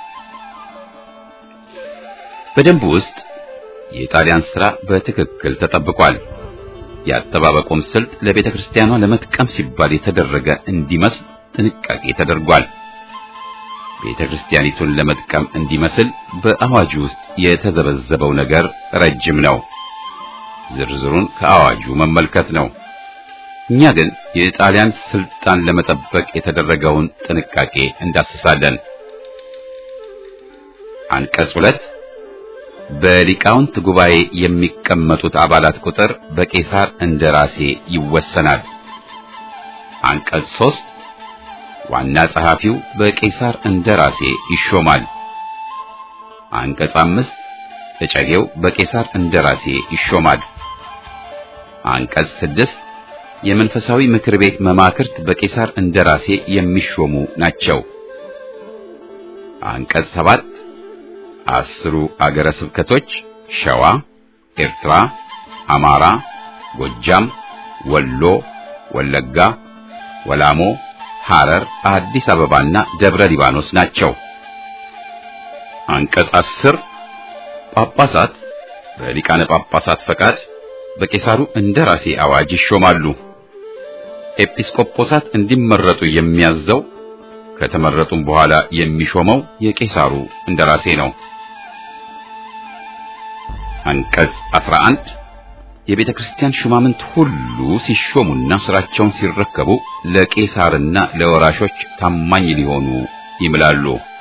Speaker 1: በደንቡ ውስጥ የጣሊያን ሥራ በትክክል ተጠብቋል። የአጠባበቁም ስልት ለቤተ ክርስቲያኗ ለመጥቀም ሲባል የተደረገ እንዲመስል ጥንቃቄ ተደርጓል። ቤተ ክርስቲያኒቱን ለመጥቀም እንዲመስል በአዋጁ ውስጥ የተዘበዘበው ነገር ረጅም ነው። ዝርዝሩን ከአዋጁ መመልከት ነው። እኛ ግን የጣሊያን ስልጣን ለመጠበቅ የተደረገውን ጥንቃቄ እንዳስሳለን። አንቀጽ ሁለት በሊቃውንት ጉባኤ የሚቀመጡት አባላት ቁጥር በቄሳር እንደራሴ ይወሰናል። አንቀጽ ሶስት ዋና ጸሐፊው በቄሳር እንደራሴ ይሾማል። አንቀጽ አምስት እጨጌው በቄሳር እንደራሴ ይሾማል። አንቀጽ ስድስት የመንፈሳዊ ምክር ቤት መማክርት በቄሳር እንደራሴ የሚሾሙ ናቸው። አንቀጽ ሰባት አስሩ አገረ ስብከቶች ሸዋ፣ ኤርትራ፣ አማራ፣ ጎጃም፣ ወሎ፣ ወለጋ፣ ወላሞ፣ ሐረር፣ አዲስ አበባና ደብረ ሊባኖስ ናቸው። አንቀጽ አስር ጳጳሳት በሊቃነ ጳጳሳት ፈቃድ በቄሳሩ እንደራሴ አዋጅ ይሾማሉ። ኤጲስቆጶሳት እንዲመረጡ የሚያዘው ከተመረጡም በኋላ የሚሾመው የቄሳሩ እንደራሴ ነው። አንቀጽ 11 የቤተ ክርስቲያን ሹማምንት ሁሉ ሲሾሙና ስራቸውን ሲረከቡ ለቄሳርና ለወራሾች ታማኝ ሊሆኑ ይምላሉ።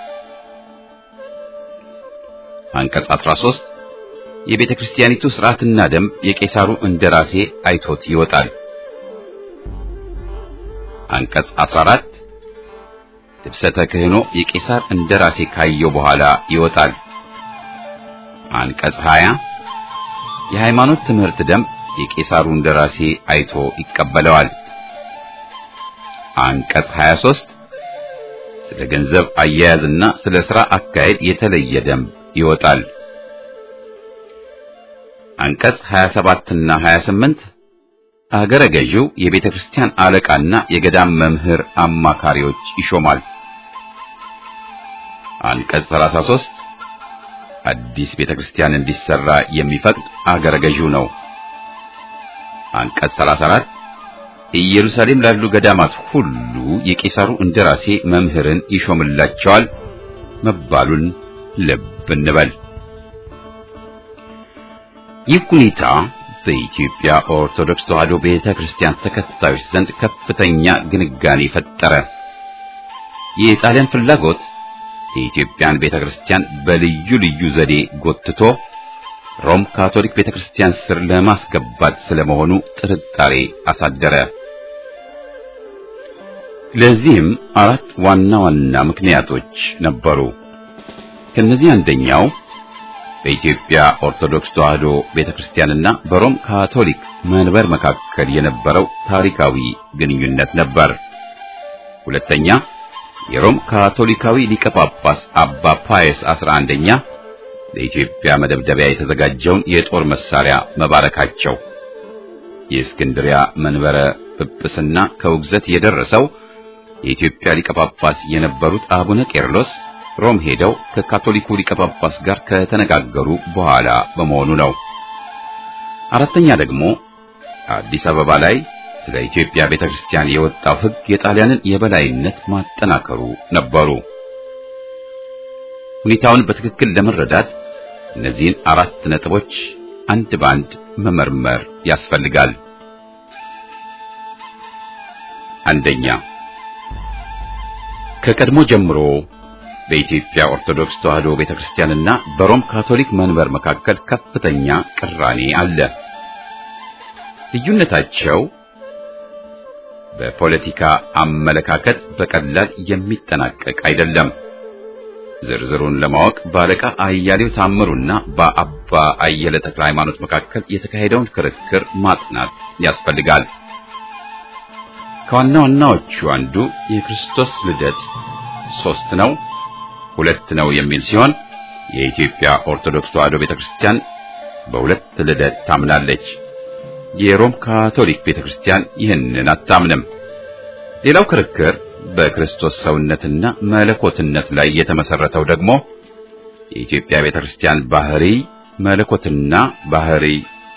Speaker 1: አንቀጽ 13 የቤተ ክርስቲያኒቱ ሥርዓትና ደንብ የቄሳሩ እንደራሴ አይቶት ይወጣል። አንቀጽ 14 ልብሰተ ክህኖ የቄሳር እንደራሴ ካየው በኋላ ይወጣል። አንቀጽ 20 የሃይማኖት ትምህርት ደንብ የቄሳሩ እንደራሴ አይቶ ይቀበለዋል። አንቀጽ 23 ስለ ገንዘብ አያያዝና ስለ ሥራ አካሄድ የተለየ ደንብ ይወጣል። አንቀጽ 27 እና 28 አገረ ገዢው የቤተ ክርስቲያን አለቃና የገዳም መምህር አማካሪዎች ይሾማል። አንቀጽ 33 አዲስ ቤተ ክርስቲያን እንዲሰራ የሚፈቅድ አገረ ገዢው ነው። አንቀጽ 34 ኢየሩሳሌም ላሉ ገዳማት ሁሉ የቄሳሩ እንደራሴ መምህርን ይሾምላቸዋል መባሉን ልብ እንበል። ይህ ሁኔታ በኢትዮጵያ ኦርቶዶክስ ተዋሕዶ ቤተ ክርስቲያን ተከታዮች ዘንድ ከፍተኛ ግንጋኔ ፈጠረ። የጣሊያን ፍላጎት የኢትዮጵያን ቤተ ክርስቲያን በልዩ ልዩ ዘዴ ጎትቶ ሮም ካቶሊክ ቤተ ክርስቲያን ስር ለማስገባት ስለመሆኑ ጥርጣሬ አሳደረ። ለዚህም አራት ዋና ዋና ምክንያቶች ነበሩ። ከነዚህ አንደኛው በኢትዮጵያ ኦርቶዶክስ ተዋሕዶ ቤተክርስቲያንና በሮም ካቶሊክ መንበር መካከል የነበረው ታሪካዊ ግንኙነት ነበር። ሁለተኛ የሮም ካቶሊካዊ ሊቀ ጳጳስ አባ ፓየስ 11ኛ ለኢትዮጵያ መደብደቢያ የተዘጋጀውን የጦር መሳሪያ መባረካቸው። የእስክንድሪያ መንበረ ጵጵስና ከውግዘት የደረሰው የኢትዮጵያ ሊቀ ጳጳስ የነበሩት አቡነ ቄርሎስ ሮም ሄደው ከካቶሊኩ ሊቀ ጳጳስ ጋር ከተነጋገሩ በኋላ በመሆኑ ነው። አራተኛ ደግሞ አዲስ አበባ ላይ ስለ ኢትዮጵያ ቤተክርስቲያን የወጣው ሕግ የጣሊያንን የበላይነት ማጠናከሩ ነበሩ። ሁኔታውን በትክክል ለመረዳት እነዚህን አራት ነጥቦች አንድ ባንድ መመርመር ያስፈልጋል። አንደኛ ከቀድሞ ጀምሮ በኢትዮጵያ ኦርቶዶክስ ተዋሕዶ ቤተክርስቲያንና በሮም ካቶሊክ መንበር መካከል ከፍተኛ ቅራኔ አለ። ልዩነታቸው በፖለቲካ አመለካከት በቀላል የሚጠናቀቅ አይደለም። ዝርዝሩን ለማወቅ በአለቃ አያሌው ታምሩና በአባ አየለ ተክለ ሃይማኖት መካከል የተካሄደውን ክርክር ማጥናት ያስፈልጋል። ከዋና ዋናዎቹ አንዱ የክርስቶስ ልደት ሶስት ነው ሁለት ነው የሚል ሲሆን የኢትዮጵያ ኦርቶዶክስ ተዋሕዶ ቤተክርስቲያን በሁለት ልደት ታምናለች። የሮም ካቶሊክ ቤተክርስቲያን ይህንን አታምንም። ሌላው ክርክር በክርስቶስ ሰውነትና መለኮትነት ላይ የተመሰረተው ደግሞ የኢትዮጵያ ቤተክርስቲያን ባህሪ መለኮትና ባህሪ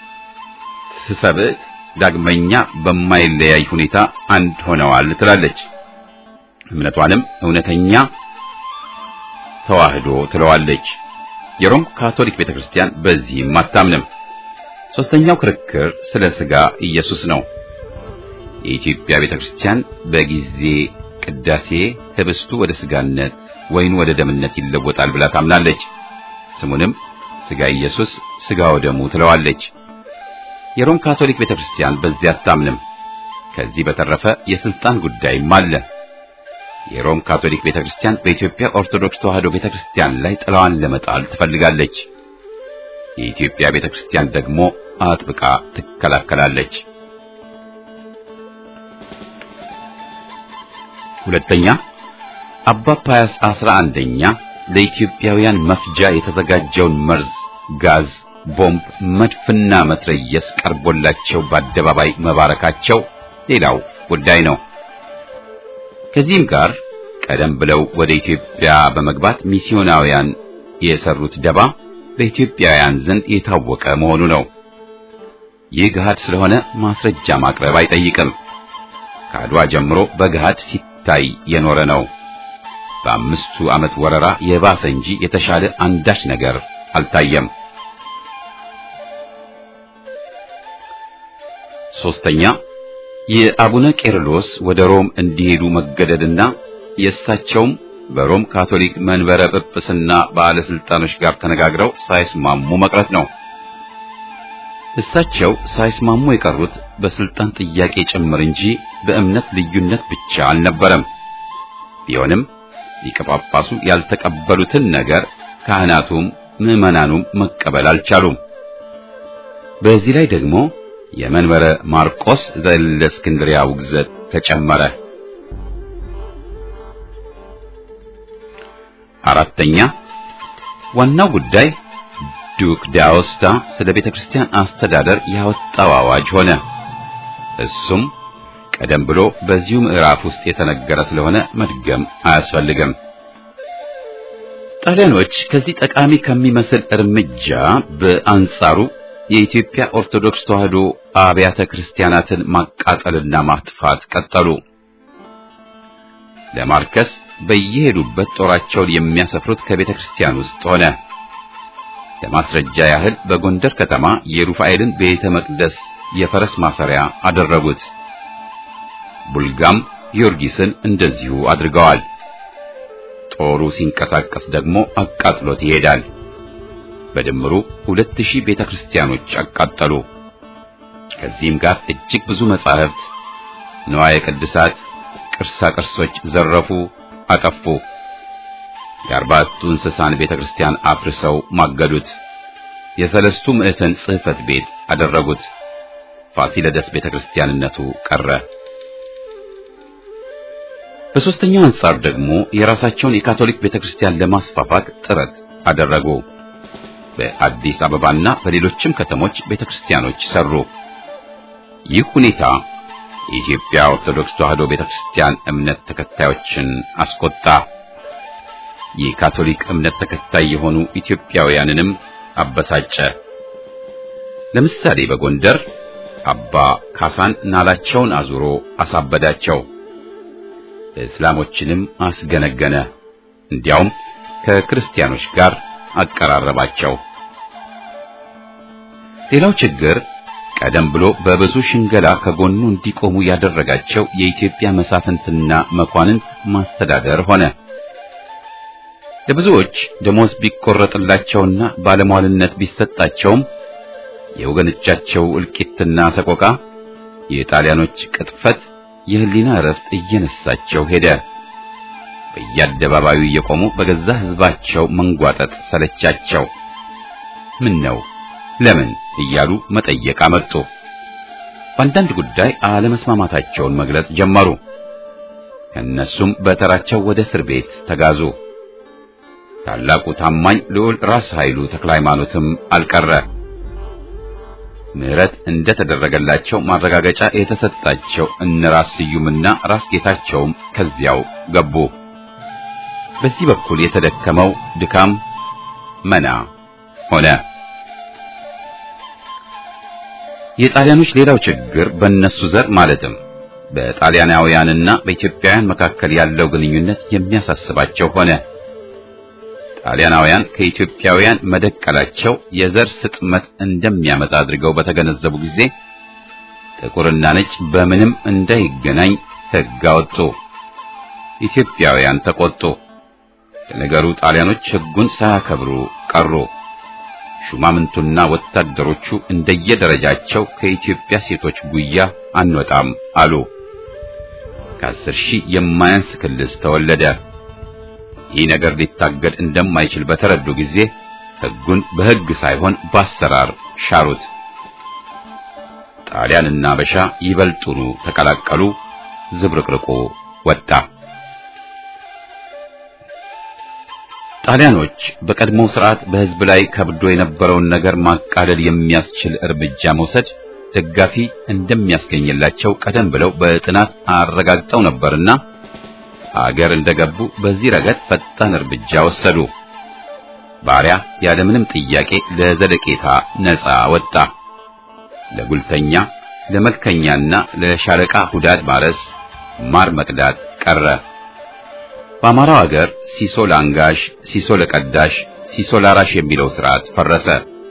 Speaker 1: ትሰብእ ዳግመኛ በማይለያይ ሁኔታ አንድ ሆነዋል ትላለች። እምነቷንም እውነተኛ ተዋህዶ ትለዋለች። የሮም ካቶሊክ ቤተክርስቲያን በዚህም አታምንም። ሶስተኛው ክርክር ስለ ሥጋ ኢየሱስ ነው። የኢትዮጵያ ቤተክርስቲያን በጊዜ ቅዳሴ ህብስቱ ወደ ሥጋነት ወይኑ ወደ ደምነት ይለወጣል ብላ ታምናለች። ስሙንም ሥጋ ኢየሱስ ሥጋ ወደሙ ትለዋለች። የሮም ካቶሊክ ቤተክርስቲያን በዚህ አታምንም። ከዚህ በተረፈ የስልጣን ጉዳይም አለ። የሮም ካቶሊክ ቤተክርስቲያን በኢትዮጵያ ኦርቶዶክስ ተዋሕዶ ቤተክርስቲያን ላይ ጥላዋን ለመጣል ትፈልጋለች። የኢትዮጵያ ቤተክርስቲያን ደግሞ አጥብቃ ትከላከላለች። ሁለተኛ አባ ፓያስ አስራ አንደኛ ለኢትዮጵያውያን መፍጃ የተዘጋጀውን መርዝ፣ ጋዝ፣ ቦምብ፣ መድፍና መትረየስ ቀርቦላቸው በአደባባይ መባረካቸው ሌላው ጉዳይ ነው። ከዚህም ጋር ቀደም ብለው ወደ ኢትዮጵያ በመግባት ሚስዮናውያን የሰሩት ደባ በኢትዮጵያውያን ዘንድ የታወቀ መሆኑ ነው። ይህ ገሃድ ስለሆነ ማስረጃ ማቅረብ አይጠይቅም። ከአድዋ ጀምሮ በገሃድ ሲታይ የኖረ ነው። በአምስቱ ዓመት ወረራ የባሰ እንጂ የተሻለ አንዳች ነገር አልታየም። ሶስተኛ የአቡነ ቄርሎስ ወደ ሮም እንዲሄዱ መገደድና የእሳቸውም በሮም ካቶሊክ መንበረ ጵጵስና ባለስልጣኖች ጋር ተነጋግረው ሳይስማሙ መቅረት ነው። እሳቸው ሳይስማሙ የቀሩት በስልጣን ጥያቄ ጭምር እንጂ በእምነት ልዩነት ብቻ አልነበረም። ቢሆንም ሊቀ ጳጳሱ ያልተቀበሉትን ነገር ካህናቱም ምዕመናኑም መቀበል አልቻሉም። በዚህ ላይ ደግሞ የመንበረ ማርቆስ ዘእስክንድርያ ውግዘት ተጨመረ። አራተኛ ዋናው ጉዳይ ዱክ ዳውስታ ስለ ቤተ ክርስቲያን አስተዳደር ያወጣው አዋጅ ሆነ። እሱም ቀደም ብሎ በዚሁ ምዕራፍ ውስጥ የተነገረ ስለሆነ መድገም አያስፈልግም። ጣሊያኖች ከዚህ ጠቃሚ ከሚመስል እርምጃ በአንጻሩ የኢትዮጵያ ኦርቶዶክስ ተዋሕዶ አብያተ ክርስቲያናትን ማቃጠልና ማጥፋት ቀጠሉ። ለማርከስ በየሄዱበት ጦራቸውን የሚያሰፍሩት ከቤተ ክርስቲያን ውስጥ ሆነ። ለማስረጃ ያህል በጎንደር ከተማ የሩፋኤልን ቤተ መቅደስ የፈረስ ማሰሪያ አደረጉት። ቡልጋም ጊዮርጊስን እንደዚሁ አድርገዋል። ጦሩ ሲንቀሳቀስ ደግሞ አቃጥሎት ይሄዳል። በድምሩ ሁለት ሺህ ቤተ ክርስቲያኖች አቃጠሉ። ከዚህም ጋር እጅግ ብዙ መጻሕፍት፣ ንዋየ ቅድሳት፣ ቅርሳ ቅርሶች ዘረፉ፣ አጠፉ። የአርባዕቱ እንስሳን ቤተ ክርስቲያን አፍርሰው ማገዱት። የሰለስቱ ምዕተን ጽሕፈት ቤት አደረጉት። ፋሲለደስ ቤተ ክርስቲያንነቱ ቀረ። በሦስተኛው አንጻር ደግሞ የራሳቸውን የካቶሊክ ቤተ ክርስቲያን ለማስፋፋት ጥረት አደረጉ። በአዲስ አበባና በሌሎችም ከተሞች ቤተ ክርስቲያኖች ሰሩ። ይህ ሁኔታ የኢትዮጵያ ኦርቶዶክስ ተዋሕዶ ቤተ ክርስቲያን እምነት ተከታዮችን አስቆጣ። የካቶሊክ እምነት ተከታይ የሆኑ ኢትዮጵያውያንንም አበሳጨ። ለምሳሌ በጎንደር አባ ካሳን ናላቸውን አዙሮ አሳበዳቸው። እስላሞችንም አስገነገነ። እንዲያውም ከክርስቲያኖች ጋር አቀራረባቸው። ሌላው ችግር ቀደም ብሎ በብዙ ሽንገላ ከጎኑ እንዲቆሙ ያደረጋቸው የኢትዮጵያ መሳፍንትና መኳንንት ማስተዳደር ሆነ። ለብዙዎች ደሞዝ ቢቆረጥላቸውና ባለሟልነት ቢሰጣቸውም የወገኖቻቸው እልቂትና ሰቆቃ፣ የጣሊያኖች ቅጥፈት የህሊና እረፍት እየነሳቸው ሄደ። በየአደባባዩ እየቆሙ በገዛ ሕዝባቸው መንጓጠጥ ሰለቻቸው። ምን ነው ለምን እያሉ መጠየቅ አመጡ። በአንዳንድ ጉዳይ አለመስማማታቸውን መግለጽ ጀመሩ። ከእነሱም በተራቸው ወደ እስር ቤት ተጋዙ። ታላቁ ታማኝ ልዑል ራስ ኃይሉ ተክለ ሃይማኖትም አልቀረ። ምሕረት እንደተደረገላቸው ማረጋገጫ የተሰጣቸው እነ ራስ ስዩምና ራስ ጌታቸውም ከዚያው ገቡ። በዚህ በኩል የተደከመው ድካም መና ሆነ። የጣሊያኖች ሌላው ችግር በእነሱ ዘር ማለትም በጣሊያናውያንና በኢትዮጵያውያን መካከል ያለው ግንኙነት የሚያሳስባቸው ሆነ። ጣሊያናውያን ከኢትዮጵያውያን መደቀላቸው የዘር ስጥመት እንደሚያመጣ አድርገው በተገነዘቡ ጊዜ ጥቁርና ነጭ በምንም እንዳይገናኝ ሕግ አወጡ። ኢትዮጵያውያን ተቆጡ። ለነገሩ ጣሊያኖች ሕጉን ሳያከብሩ ቀሩ። ሹማምንቱና ወታደሮቹ እንደየደረጃቸው ከኢትዮጵያ ሴቶች ጉያ አንወጣም አሉ። ከአስር ሺህ የማያንስ ክልስ ተወለደ። ይህ ነገር ሊታገድ እንደማይችል በተረዱ ጊዜ ሕጉን በሕግ ሳይሆን በአሰራር ሻሩት። ጣሊያንና አበሻ ይበልጡኑ ተቀላቀሉ። ዝብርቅርቁ ወጣ። ጣሊያኖች በቀድሞው ስርዓት በሕዝብ ላይ ከብዶ የነበረውን ነገር ማቃለል የሚያስችል እርምጃ መውሰድ ደጋፊ እንደሚያስገኝላቸው ቀደም ብለው በጥናት አረጋግጠው ነበርና አገር እንደገቡ በዚህ ረገድ ፈጣን እርምጃ ወሰዱ። ባሪያ ያለምንም ጥያቄ ለዘለቄታ ነፃ ወጣ። ለጉልተኛ፣ ለመልከኛና ለሻለቃ ሁዳድ ማረስ፣ ማር መቅዳት ቀረ። በአማራው አገር ሲሶ ለአንጋሽ፣ ሲሶ ለቀዳሽ፣ ሲሶ ላራሽ የሚለው ስርዓት ፈረሰ።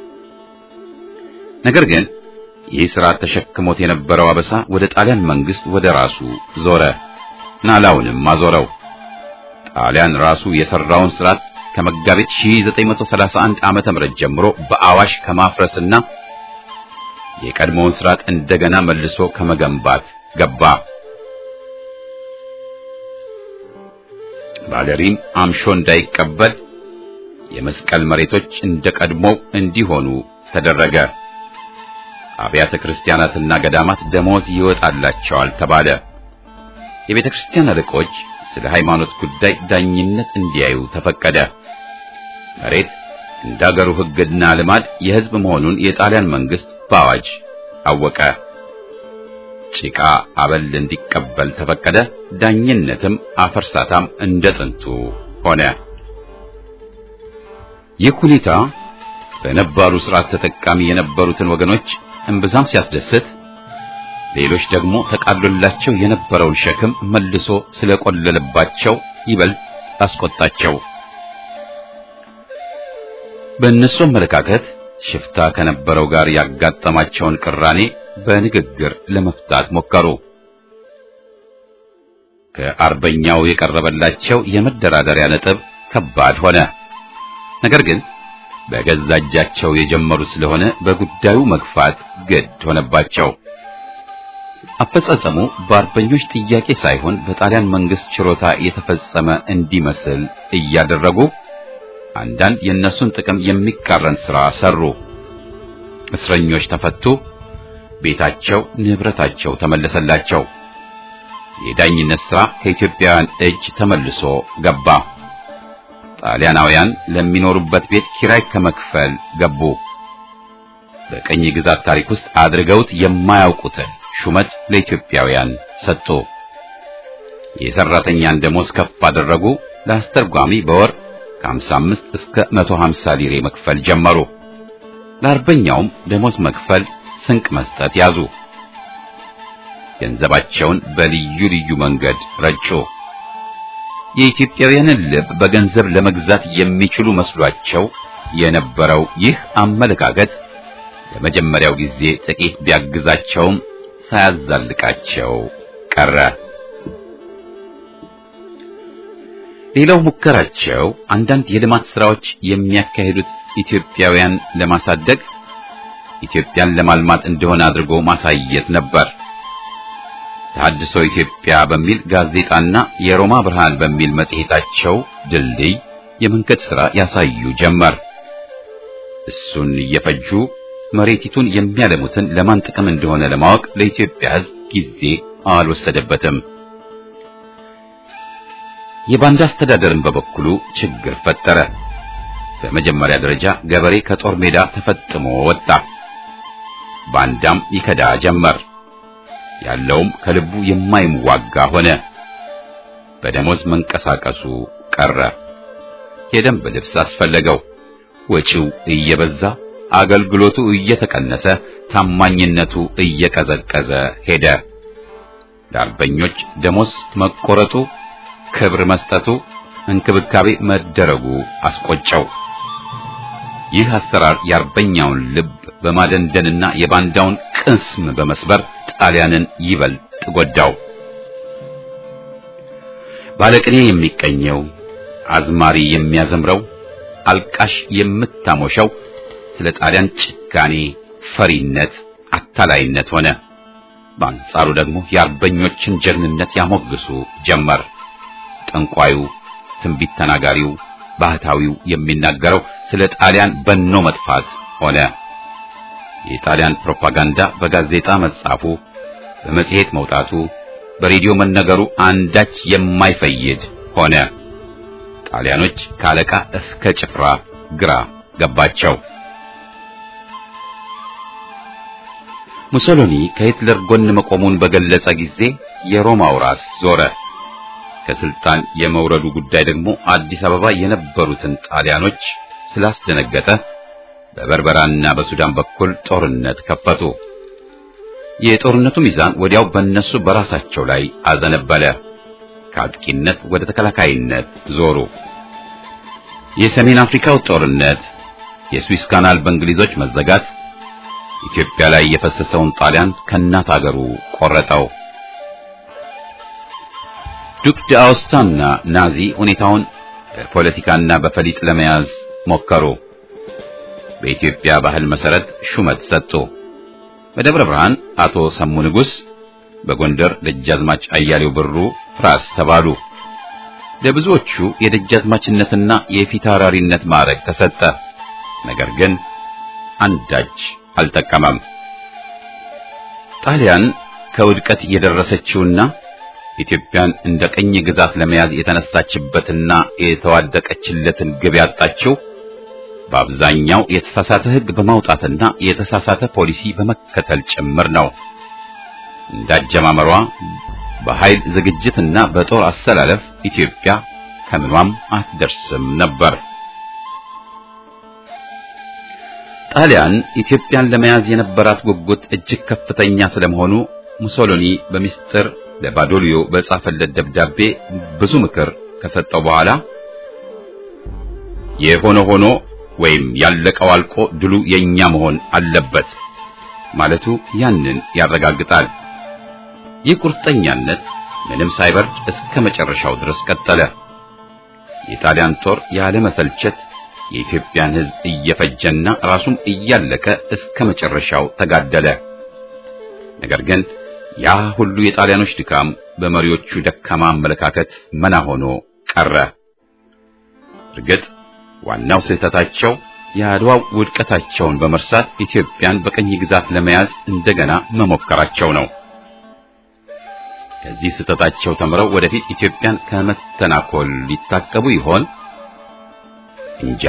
Speaker 1: ነገር ግን ይህ ስርዓት ተሸክሞት የነበረው አበሳ ወደ ጣሊያን መንግስት ወደ ራሱ ዞረ። ናላውንም አዞረው። ጣሊያን ራሱ የሰራውን ስርዓት ከመጋቢት 1931 ዓመተ ምህረት ጀምሮ በአዋሽ ከማፍረስና የቀድሞውን ስርዓት እንደገና መልሶ ከመገንባት ገባ። ባለሪም አምሾ እንዳይቀበል የመስቀል መሬቶች እንደ ቀድሞው እንዲሆኑ ተደረገ። አብያተ ክርስቲያናትና ገዳማት ደሞዝ ይወጣላቸዋል ተባለ። የቤተ ክርስቲያን አለቆች ስለ ሃይማኖት ጉዳይ ዳኝነት እንዲያዩ ተፈቀደ። መሬት እንደ አገሩ ሕግና ልማድ የሕዝብ መሆኑን የጣሊያን መንግስት በአዋጅ አወቀ። ጭቃ አበል እንዲቀበል ተፈቀደ። ዳኝነትም አፈርሳታም እንደ ጥንቱ ሆነ። ይህ ሁኔታ በነባሩ ስርዓት ተጠቃሚ የነበሩትን ወገኖች እምብዛም ሲያስደስት፣ ሌሎች ደግሞ ተቃሎላቸው የነበረውን ሸክም መልሶ ስለቆለለባቸው ይበልጥ አስቆጣቸው። በእነሱ አመለካከት ሽፍታ ከነበረው ጋር ያጋጠማቸውን ቅራኔ በንግግር ለመፍታት ሞከሩ። ከአርበኛው የቀረበላቸው የመደራደሪያ ነጥብ ከባድ ሆነ። ነገር ግን በገዛ እጃቸው የጀመሩት ስለሆነ በጉዳዩ መግፋት ግድ ሆነባቸው። አፈጻጸሙ በአርበኞች ጥያቄ ሳይሆን በጣሊያን መንግስት ችሮታ የተፈጸመ እንዲመስል እያደረጉ አንዳንድ የእነሱን ጥቅም የሚቃረን ሥራ ሰሩ። እስረኞች ተፈቱ። ቤታቸው፣ ንብረታቸው ተመለሰላቸው። የዳኝነት ሥራ ከኢትዮጵያውያን እጅ ተመልሶ ገባ። ጣሊያናውያን ለሚኖሩበት ቤት ኪራይ ከመክፈል ገቡ። በቀኝ ግዛት ታሪክ ውስጥ አድርገውት የማያውቁትን ሹመት ለኢትዮጵያውያን ሰጡ። የሰራተኛን ደሞዝ ከፍ አደረጉ። ለአስተርጓሚ በወር ከ55 እስከ 150 ሊሬ መክፈል ጀመሩ። ለአርበኛውም ደሞዝ መክፈል፣ ስንቅ መስጠት ያዙ። ገንዘባቸውን በልዩ ልዩ መንገድ ረጩ። የኢትዮጵያውያንን ልብ በገንዘብ ለመግዛት የሚችሉ መስሏቸው የነበረው ይህ አመለካከት ለመጀመሪያው ጊዜ ጥቂት ቢያግዛቸውም ሳያዛልቃቸው ቀረ። ሌላው ሙከራቸው አንዳንድ የልማት ስራዎች የሚያካሂዱት ኢትዮጵያውያን ለማሳደግ ኢትዮጵያን ለማልማት እንደሆነ አድርጎ ማሳየት ነበር። ተሐድሶ ኢትዮጵያ በሚል ጋዜጣና የሮማ ብርሃን በሚል መጽሔታቸው ድልድይ የመንገድ ሥራ ያሳዩ ጀመር። እሱን እየፈጁ መሬቲቱን የሚያለሙትን ለማን ጥቅም እንደሆነ ለማወቅ ለኢትዮጵያ ሕዝብ ጊዜ አልወሰደበትም። የባንዳ አስተዳደርን በበኩሉ ችግር ፈጠረ። በመጀመሪያ ደረጃ ገበሬ ከጦር ሜዳ ተፈጥሞ ወጣ። ባንዳም ይከዳ ጀመር። ያለውም ከልቡ የማይዋጋ ሆነ። በደሞዝ መንቀሳቀሱ ቀረ። የደንብ ልብስ አስፈለገው። ወጪው እየበዛ አገልግሎቱ እየተቀነሰ ታማኝነቱ እየቀዘቀዘ ሄደ። ለአርበኞች ደሞዝ መቆረጡ፣ ክብር መስጠቱ፣ እንክብካቤ መደረጉ አስቆጨው። ይህ አሰራር የአርበኛውን ልብ በማደንደንና የባንዳውን ቅስም በመስበር ጣሊያንን ይበልጥ ጎዳው። ባለቅኔ የሚቀኘው፣ አዝማሪ የሚያዘምረው፣ አልቃሽ የምታሞሸው ስለ ጣሊያን ጭካኔ፣ ፈሪነት፣ አታላይነት ሆነ። በአንጻሩ ደግሞ የአርበኞችን ጀግንነት ያሞግሱ ጀመር። ጠንቋዩ፣ ትንቢት ተናጋሪው፣ ባህታዊው የሚናገረው ስለ ጣሊያን በኖ መጥፋት ሆነ። የጣሊያን ፕሮፓጋንዳ በጋዜጣ መጻፉ፣ በመጽሔት መውጣቱ፣ በሬዲዮ መነገሩ አንዳች የማይፈይድ ሆነ። ጣሊያኖች ከአለቃ እስከ ጭፍራ ግራ ገባቸው። ሙሶሎኒ ከሂትለር ጎን መቆሙን በገለጸ ጊዜ የሮማው ራስ ዞረ። ከስልጣን የመውረዱ ጉዳይ ደግሞ አዲስ አበባ የነበሩትን ጣሊያኖች ስላስደነገጠ በበርበራና በሱዳን በኩል ጦርነት ከፈቱ። የጦርነቱ ሚዛን ወዲያው በእነሱ በራሳቸው ላይ አዘነበለ። ከአጥቂነት ወደ ተከላካይነት ዞሩ። የሰሜን አፍሪካው ጦርነት፣ የስዊስ ካናል በእንግሊዞች መዘጋት ኢትዮጵያ ላይ የፈሰሰውን ጣሊያን ከእናት አገሩ ቆረጠው። ዱክ ዳውስታና ናዚ ሁኔታውን በፖለቲካና በፈሊጥ ለመያዝ ሞከሩ። በኢትዮጵያ ባህል መሰረት ሹመት ሰጡ። በደብረ ብርሃን አቶ ሰሙ ንጉሥ፣ በጎንደር ደጃዝማች አያሌው ብሩ ራስ ተባሉ። ለብዙዎቹ የደጃዝማችነትና የፊታውራሪነት ማዕረግ ተሰጠ። ነገር ግን አንዳች አልጠቀመም። ጣሊያን ከውድቀት የደረሰችውና ኢትዮጵያን እንደ ቀኝ ግዛት ለመያዝ የተነሳችበትና የተዋደቀችለትን ግብ ያጣችው በአብዛኛው የተሳሳተ ሕግ በማውጣትና የተሳሳተ ፖሊሲ በመከተል ጭምር ነው። እንዳጀማመሯ በኃይል ዝግጅትና በጦር አሰላለፍ ኢትዮጵያ ከምኗም አትደርስም ነበር። ጣሊያን ኢትዮጵያን ለመያዝ የነበራት ጉጉት እጅግ ከፍተኛ ስለመሆኑ ሙሶሎኒ በሚስጥር ለባዶሊዮ በጻፈለት ደብዳቤ ብዙ ምክር ከሰጠው በኋላ የሆነ ሆኖ ወይም ያለቀው አልቆ ድሉ የኛ መሆን አለበት ማለቱ ያንን ያረጋግጣል። ይህ ቁርጠኛነት ምንም ሳይበርድ እስከ መጨረሻው ድረስ ቀጠለ። የጣሊያን ጦር ያለ መሰልቸት የኢትዮጵያን ሕዝብ እየፈጀና ራሱም እያለቀ እስከ መጨረሻው ተጋደለ። ነገር ግን ያ ሁሉ የጣሊያኖች ድካም በመሪዎቹ ደካማ አመለካከት መና ሆኖ ቀረ። እርግጥ ዋናው ስህተታቸው የአድዋው ውድቀታቸውን በመርሳት ኢትዮጵያን በቀኝ ግዛት ለመያዝ እንደገና መሞከራቸው ነው። ከዚህ ስህተታቸው ተምረው ወደፊት ኢትዮጵያን ከመተናኮል ሊታቀቡ ይሆን? እንጃ።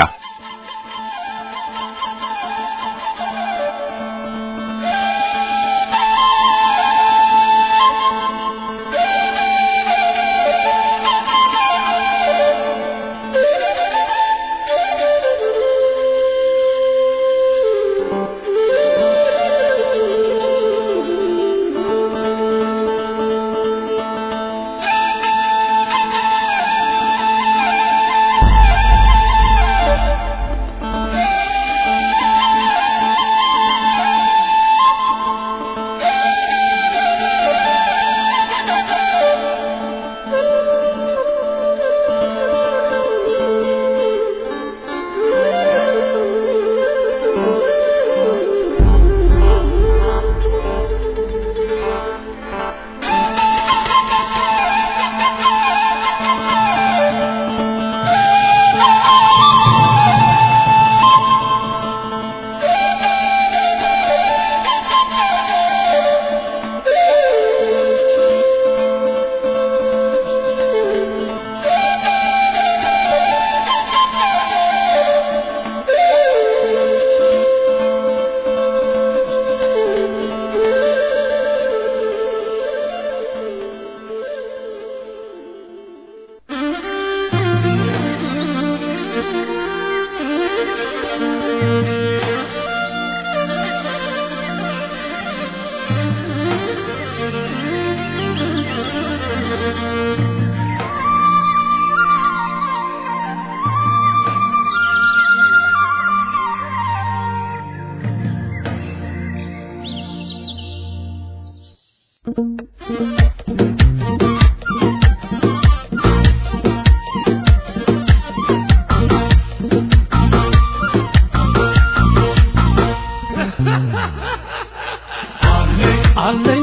Speaker 4: አለኝ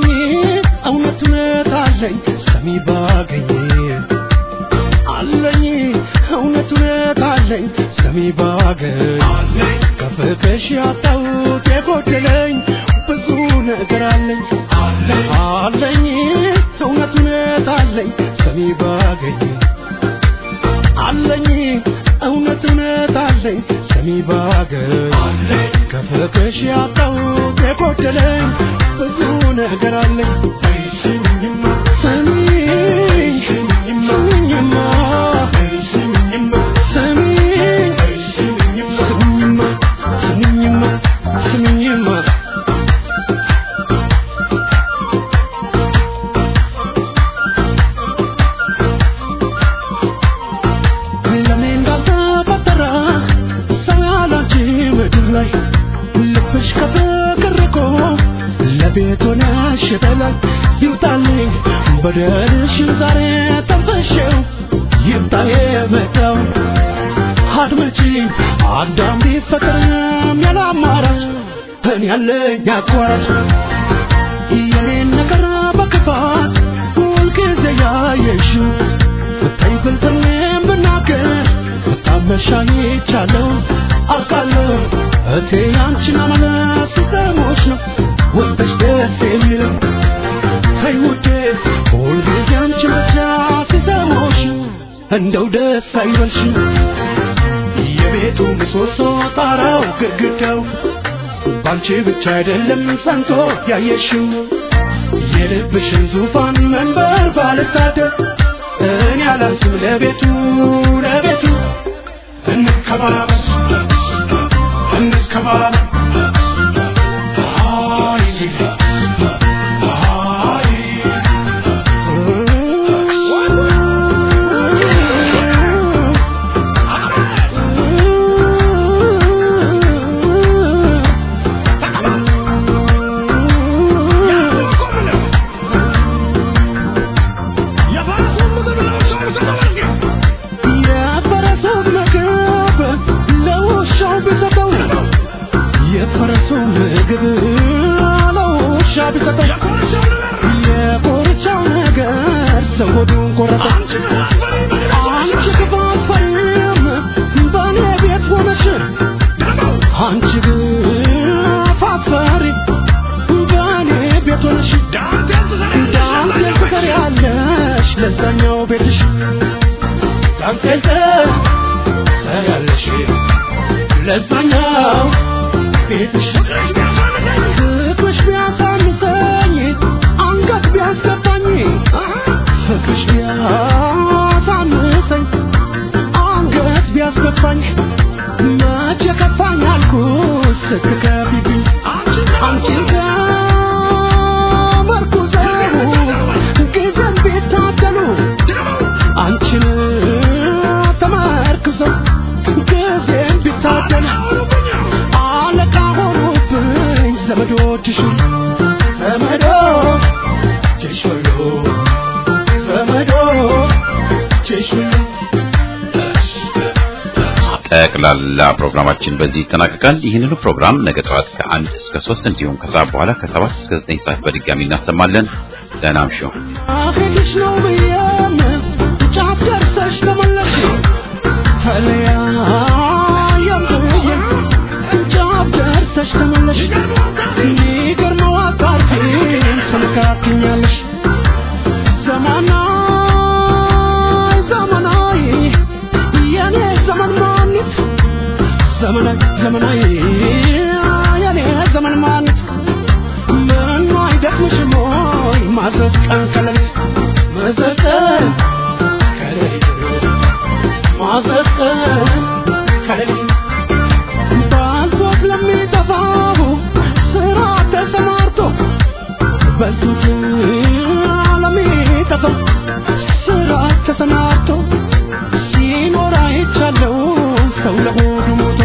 Speaker 4: እውነት እውነት አለኝ ሰሚ ባገኝ አለኝ እውነት እውነት አለኝ ሰሚ ባገኝ ከፍቅሽ ያጣሁት የጎደለኝ ብዙ ነገር አለኝ አለኝ እውነት እውነት አለኝ ሰሚ ባገኝ አለኝ እውነት እውነት አለኝ ሰሚ ባገኝ ከፍቅሽ ያጣሁት የጎደለኝ ብዙ ነገር አለኝ ስሚኝማ ስሚኝ ስሚኝማ ስሚኝማ ስሚኝማ ስሚኝማ ስሚኝማ ለኔ እንዳልተፈጠረ ሰው ያላንቺ ምድር ላይ ልብሽ ከፍቅር ርቆ ለቤት ሆነሽ በላይ ይውጣልኝ በደልሽን ዛሬ ጠንፈሽው ይምጣ የመጣው አድመጪ አዳም ቢፈጠርም ያለ አማራጭ እኔ ያለኝ አቋራጭ የኔን ነገር በክፋት ሁልጊዜ ያየሽው ብታይ ብልጥኔም ብናገር ብታመሻይቻለሁ አውቃለሁ እቴ ያንቺን አመለት ሲሰሞች ነው ውስጥሽ ደስ የሚለው ተይ ውዴ ሁልጊዜ አንቺን ብቻ ሲሰሞች እንደው ደስ አይበልሽ የቤቱ ምሰሶ ጣራው ግድግዳው ባንቺ ብቻ አይደለም ጸንቶ ያየሽው የልብሽን ዙፋን መንበር ባልሳደብ እኔ አላንስም ለቤቱ ለቤቱ እንከባበር እንከባበር አይ አይ የፈረሱን ምግብ ለውሻው ቢሰጠው የፈረሱ ምግብ ለውሻ ቢሰጠው የኮርቻው ነገር ሰው ሆዱን ቆረጠ አንቺ ክፋት ፈሪም በእኔ ቤት ሆነሽ አንቺ ክፋት ፈሪ በእኔ ቤት ሆነሽ ዳንቴል ትሰሪያለሽ ለዛኛው ቤትሽ ዳንቴል ትሰሪያለሽ ለዛኛው ቤትሽ ፍቅርሽ ቢያሳንሰኝ አንገት ቢያስገባኝ ፍቅርሽ ቢያሳንሰኝ አንገት ቢያስገባኝ መቼ ከፋኝ አልኩት ስትከፊብኝ አንቺን ከመርኩዘው ጊዜን ቢታደሉ አንቺን ተመርኩዘው ጊዜን ቢታደሉ አለቃ ሆኑብኝ ዘመዶችሽ ዘመዶችሽ ሁሉ ዘመዶችሽ ሁሉ
Speaker 1: ጠቅላላ ፕሮግራማችን በዚህ ይጠናቀቃል። ይህንኑ ፕሮግራም ነገ ጠዋት ከአንድ እስከ ሶስት እንዲሁም ከሰዓት በኋላ ከሰባት እስከ ዘጠኝ ሰዓት በድጋሚ እናሰማለን። ደህና እምሹ።
Speaker 4: አሄድሽ ነው ብዬም ጫፍ ደርሰሽ ተመለሽ ተለያየም ብዬም ጫፍ ደርሰሽ ተመለሽ የሚገርመው አጣርቲን ትነካክኛለሽ ዘመናይ ዘመናይ የኔ ዘመን ማኒት ዘመናይ ዘመናይ የኔ ዘመን ማኒት ምኑ አይደክምሽም ወይ ማዘዝ ቀን ከሌሊት ማዘዝ ቀን ከሌሊት ማዘዝ ቀን ከሌሊት ባንሶት ለሚጠፋው ስራ ተሰማርቶ በልቶት ለሚጠፋው ስራ ተሰማርቶ ሲኖር አይቻለው ሰው ለሆዱ ሞቶ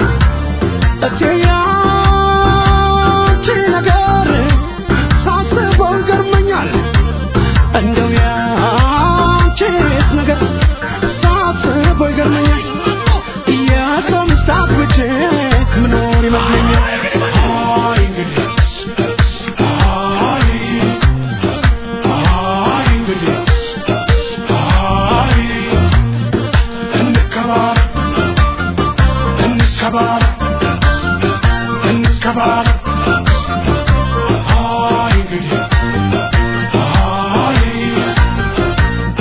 Speaker 4: እቴያች ነገር ሳስበው ይገርመኛል እንደው ያንቺስ ነገር ሳስበው ይገርመኛል የሰው ምስታት ብቼ ምኖር ይመስለኛል አይ እንግዲህ አይ አይ እንግዲህ አይ እንከባበር እንከባበር እንከባበር አይ እንግዲህ አይ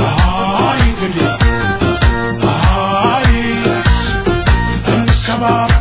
Speaker 4: አይ እንግዲህ አይ እንከባበር